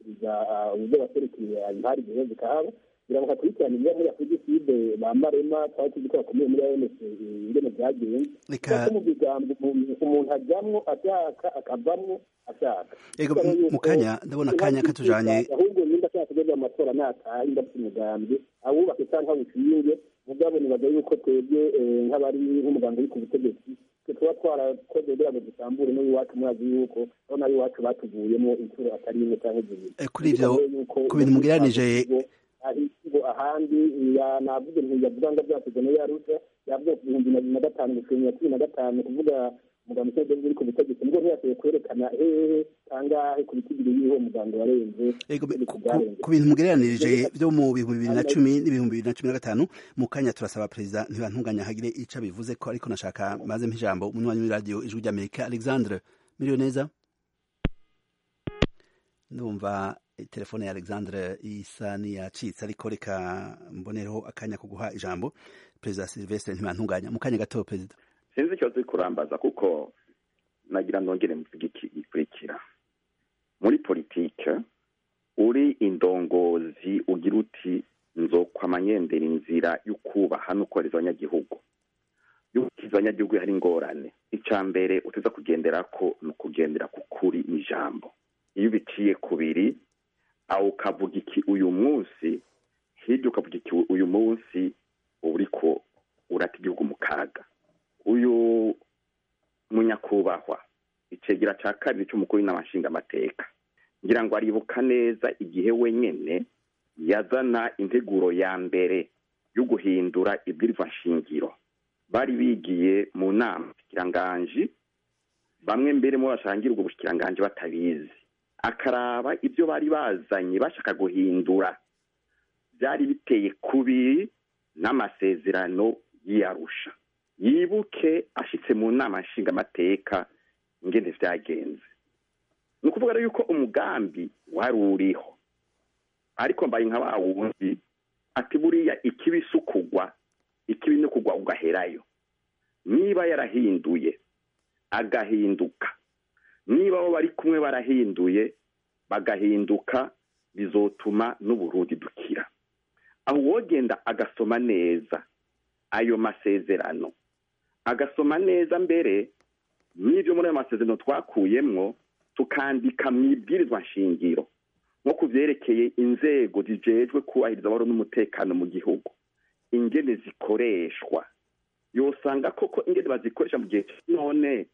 bagashikiriza uburyo baserukiye impari zihe zikahaba kugira ngo hakurikirane ibyo muri afudiside bambarema twari tuzi ko bakomeye muri anc ingene byagenze kuko mu bigambo umuntu ajyamwo ashaka akavamwo ashaka ego mu kanya ndabona akanya katujanye ahubwo nimba ashaka kujya mu matora nataha nimba afite umugambi awubake cyangwa awushinge mugabo nibaza yuko twebwe nk'abari nk'umuganga uri ku butegetsi tuba twarakoze kugira ngo dusambure n'iwacu murazi yuko aho nayo iwacu batuvuyemo inshuro atari imwe cyangwa zibiri kuri ivyo ku bintu mugereranije ahisigo ahandi navuze ntiyavuga ngo byasize no yarusha yavuze ku bihumbi na bibiri na gatanu gushimira cumi na gatanu kuvuga muganga usoje uri ku butegetsi nubwo ntiyashoboye kwerekana hehe kangahe ku bitigiri y'uwo muganga warenze ku bintu mugereranirije byo mu bihumbi bibiri na cumi n'ibihumbi bibiri na cumi na gatanu mu kanya turasaba perezida ntibantunganya hagire ico bivuze ko ariko nashaka maze mpijambo umunywanyi w'iradiyo ijwi ry'amerika alexandre miriyo neza ndumva telefone ya alexandre isa niyacitse ariko reka mbonereho akanya ko guha ijambo perezida silvestre ntibantunganya mu kanya gato perezida sinzi icyo turi kurambaza kuko nagira nongere mvuge iki gikurikira muri politike uri indongozi ugira uti nzokwamanyendera inzira yo kubaha no kohereza abanyagihugu yukiza abanyagihugu hari ingorane icya mbere uteza kugendera ko ni ukugendera ku kuri n'ijambo iyo ubiciye kubiri aho ukavuga iki uyu munsi hirya ukavuga iki uyu munsi uba uri ko urata igihugu mu kaga uyu munyakubahwa icegera cya kabiri cy'umukuru w'inama nshingamateka ngira ngo aribuka neza igihe wenyine yazana integuro ya mbere yo guhindura ibwirizwa nshingiro bari bigiye mu nama bushikiranganji bamwe mbere mu bashangira ubwo bushikiranganji batabizi akaraba ibyo bari bazanye bashaka guhindura byari biteye kubiri n'amasezerano y'iyarusha yibuke ashitse mu nama nshingamateka ingene vyagenze ni ukuvuga rero yuko umugambi wari uriho ariko mbaye nka wa wundi ati buriya ikibi si ukugwa ikibi ni ukugwa ugaherayo niba yarahinduye agahinduka niba abo bari kumwe barahinduye bagahinduka bizotuma n'uburundi dukira aho wogenda agasoma neza ayo masezerano agasoma neza mbere n'ibyo muri ayo masezerano twakuyemwo tukandika mu ibwirizwa nshingiro nko ku byerekeye inzego zijejwe kubahiriza amahoro n'umutekano mu gihugu ingene zikoreshwa yosanga koko ingene bazikoresha mu gihe none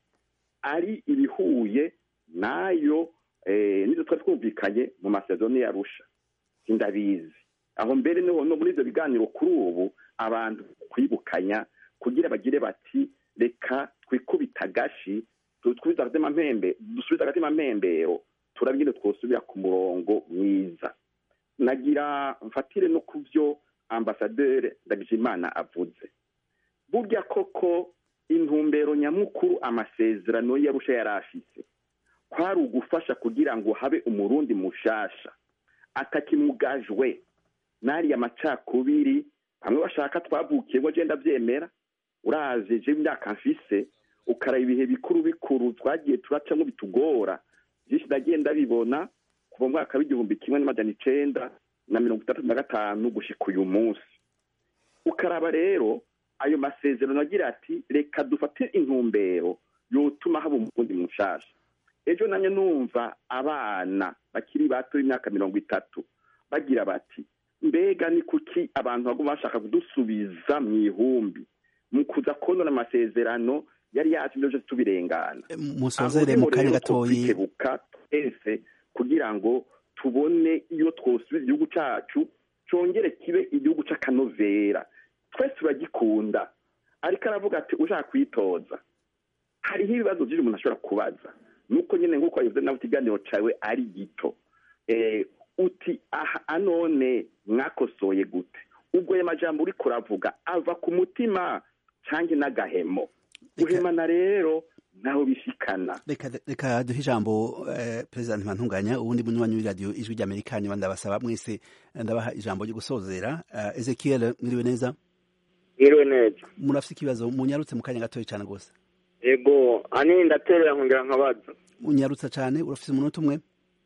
ari ibihuye n'ayo nizo twari twumvikanye mu masezerano yarusha sindabizi aho mbere no muri ibyo biganiro kuri ubu abantu kwibukanya kugira bagire bati reka twikubita agashi dusubize agatima mpembero turabye twosubira ku murongo mwiza nagira mfatire no ku byo ambasaderi ndagijimana avuze burya koko intumbero nyamukuru amasezerano yarusha yari afise kwari ugufasha kugira ngo habe umurundi mushasha atakimugajwe n'ariya macakubiri bamwe bashaka twavukiye ngo agenda abyemera uraje je imyaka mfise ukaraba ibihe bikuru bikuru twagiye turacamo bitugora byinshi ndagenda bibona kuva mu mwaka w'igihumbi kimwe n'amajana icenda na mirongo itandatu na gatanu gushika uyu munsi ukaraba rero ayo masezerano agira ati reka dufate intumbero yotuma haba umurundi mushasha ejo nanjye numva abana bakiri bato b'imyaka mirongo itatu bagira bati mbega ni kuki abantu baguma bashaka kudusubiza mu ihumbi mu kuza konona amasezerano yari yacu ibyo byose tubirengana musozere mu kanya gatoyi twikebuka twese kugira ngo tubone iyo twosubiza igihugu cyacu cyongere kibe igihugu cy'akanovera twese turagikunda ariko aravuga ati ushaka kwitoza hariho ibibazo byinshi umuntu ashobora kubaza nuko nyine nk'uko wabivuze nawe ikiganiro cyawe ari gito uti aha anone mwakosoye gute ubwo ayo majambo uri kuravuga ava ku mutima cyangwa n'agahemo guhemana rero ntaho bishikana reka duhe ijambo perezida ntibantunganya ubundi munywanyi w'iradiyo ijwi ry'amerika nyuma ndabasaba mwese ndabaha ijambo ryo gusozera ezekiel mwiriwe neza mwiriwe neza murafite ikibazo munyarutse mu kanya gatoya cyane rwose yego ani ndaterera nkongera nkabaza unyarutsa cyane urafite umunota umwe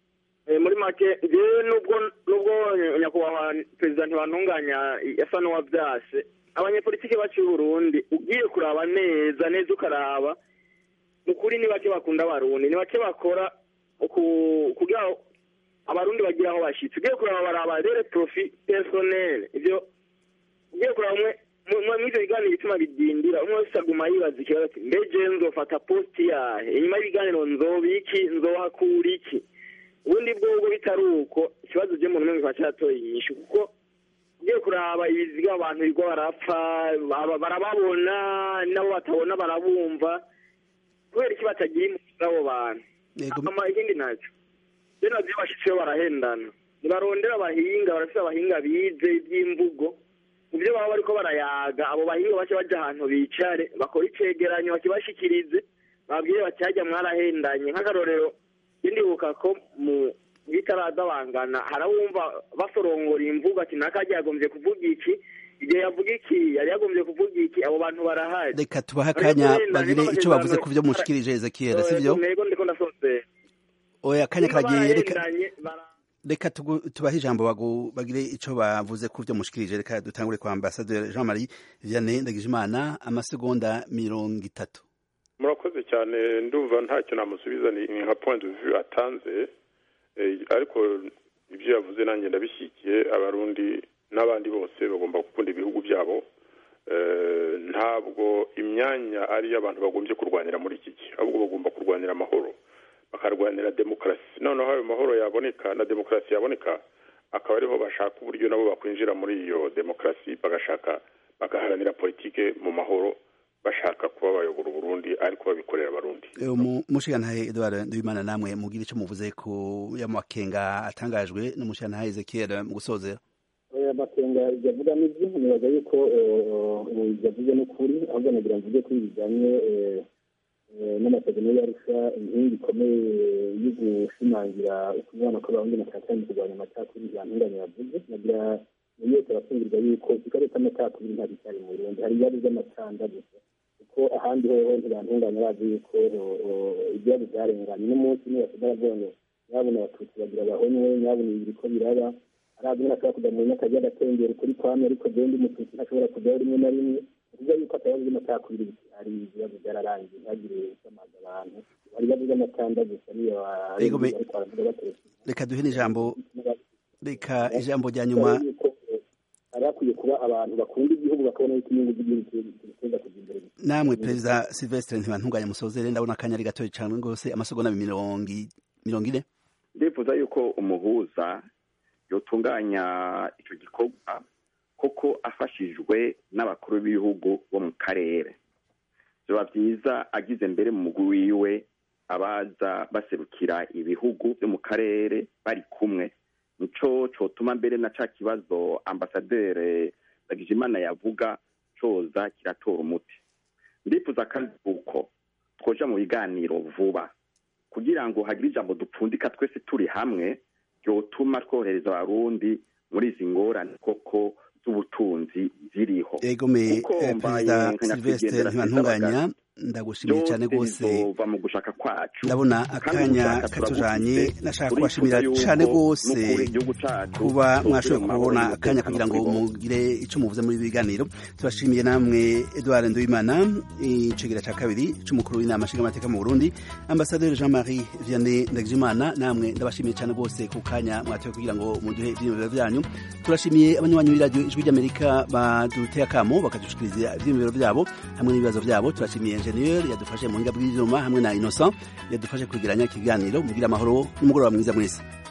muri make jewe nubwo nubwo nyakubahwa perezida ntibantunganya yasa n'uwavyase abanyepolitike bacu y'uburundi ugiye kuraba neza neza ukaraba ukuri ni bake bakunda abarundi ni bake bakora kugira abarundi bagira aho bashitse ugiye kuraba baraba rere profi personnel ivyo ugiye kuraba umwe mw'ivyo biganiro bituma bidindira umwe wese aguma yibaza ikibazo ati mbeje nzofata posti yahe inyuma y'ibiganiro nzobiki nzohakura iki ubundi bwobwo bitari uko ikibazo je muntu umwe kiba catoye inyishu kuko ugiye kuraba ibiziga abantu bigo barapfa barababona nabo batabona barabumva kubera iki batagira impuzu abo bantu ama ikindi naco je navyo bashitseyo barahendana ntibarondera abahinga barafise abahinga bize ivy'imvugo mu byo baba bariko barayaga abo bahinga bace baja ahantu bicare bakora icegeranyo bakibashikirize babwire bati harya mwarahendanye nk'akarorero ndibuka ko mu bitaradabangana harawumva basorongora imvugo ati nakaje yagombye kuvuga iki igihe yavuga iki yari yagombye kuvuga iki abo bantu barahari reka tubahe akanya bagire ico bavuze ku vyo mushikirije ezekiel sivyo ntego ndiko ndasozera oya akanya karagiye reka reka tubahe ijambo bagire ico bavuze ku vyo mushikirije reka dutangure kwa ambasaderi jean marie vianney ndagijimana amasegonda mirongo itatu murakoze cyane ndumva ntacyo namusubiza ni nka point de vue atanze ariko ibyo yavuze nanjye ndabishyigikiye abarundi n'abandi bose bagomba gukunda ibihugu byabo ntabwo imyanya ari abantu bagombye kurwanira muri iki gihe ahubwo bagomba kurwanira amahoro bakarwanira demokarasi noneho ayo mahoro yaboneka na demokarasi yaboneka akaba ariho bashaka uburyo nabo bakwinjira muri iyo demokarasi bagashaka bagaharanira politike mu mahoro bashaka kuba bayobora uburundi ariko babikorera abarundi umushigantahe edouard ndabimana namwe mugire icyo muvuze ku y'amakenga atangajwe n'umushigantahe ezekiel mu gusozera amakenga yavuga n'ibyo nibaza yuko yavuze n'ukuri ahubwo nagira mvuge ko bijyanye n'amasezerano y'arusha inkingi ikomeye yo gushimangira ukubana kw'abarundi na cyane kurwanya amacakubiri yantunganya yavuze nagira muri yose abafungirwa yuko ikibazo cy'amacakubiri ntabwo cyari mu burundi hari ibibazo by'amacanda gusa kuko ahandi hoho ntibantunganya bazi yuko ibibazo byarenganye n'umunsi nibasiga baravuga nyabona abatutsi bagira abahonywe nyabona ibi biriko biraba arazi ntashobora kujya mu nyakajya agatengera ukuri kwame ariko genda umututsi ntashobora kujyaho rimwe na rimwe kuvuga yuko atabazo by'amacakubiri ari ibibazo byararangiye ntihagire usamaza abantu hari ibibazo by'amacanda gusa niyo ariko baravuga bateretse reka duhe n'ijambo reka ijambo rya nyuma hari hakwiye kuba abantu bakunda igihugu bakabona yuko inyungu z'igihugu zigenda kujya imbere namwe perezida silvestre ntibantunganya musozere ndabona akanya ari gatoya cyane rwose amasegonda mirongo ine ndifuza yuko umuhuza yotunganya icyo gikorwa koko afashijwe n'abakuru b'ibihugu bo mu karere biba byiza agize mbere mu mugwi wiwe abaza baserukira ibihugu byo mu karere bari kumwe nico cotuma mbere na ca kibazo ambasaderi Ndagijimana yavuga coza kiratora umuti ndifuza kandi uko twoja mu biganiro vuba kugira ngo hagire ijambo dupfundika twese turi hamwe ryotuma twohereza abarundi muri izi ngorane koko z'ubutunzi ziriho egome perezida silvestre ntibantunganya ndagushimiye cyane rwose mu gushaka kwacu ndabona akanya katujanye nashaka kubashimira cyane rwose kuba mwashoboye kubona akanya kugira ngo mugire icyo muvuze muri biganiro turashimiye namwe edouard nduwimana icegera cya kabiri cy'umukuru w'inama nshingamateka mu burundi ambasaderi jean marie vianney ndagijimana namwe ndabashimiye cyane rwose ku kanya mwatoye kugira ngo muduhe ibyiyumviro byanyu turashimiye abanywanyi b'iradiyo ijwi ry'amerika baduteye akamo bakadushikiriza ibyiyumviro byabo hamwe n'ibibazo byabo turashimiye enjeniyeri yadufashe mu buhinga bw'ibyuma hamwe na innocent yadufashe kwegeranya ikiganiro mugira amahoro n'umugoroba mwiza mwese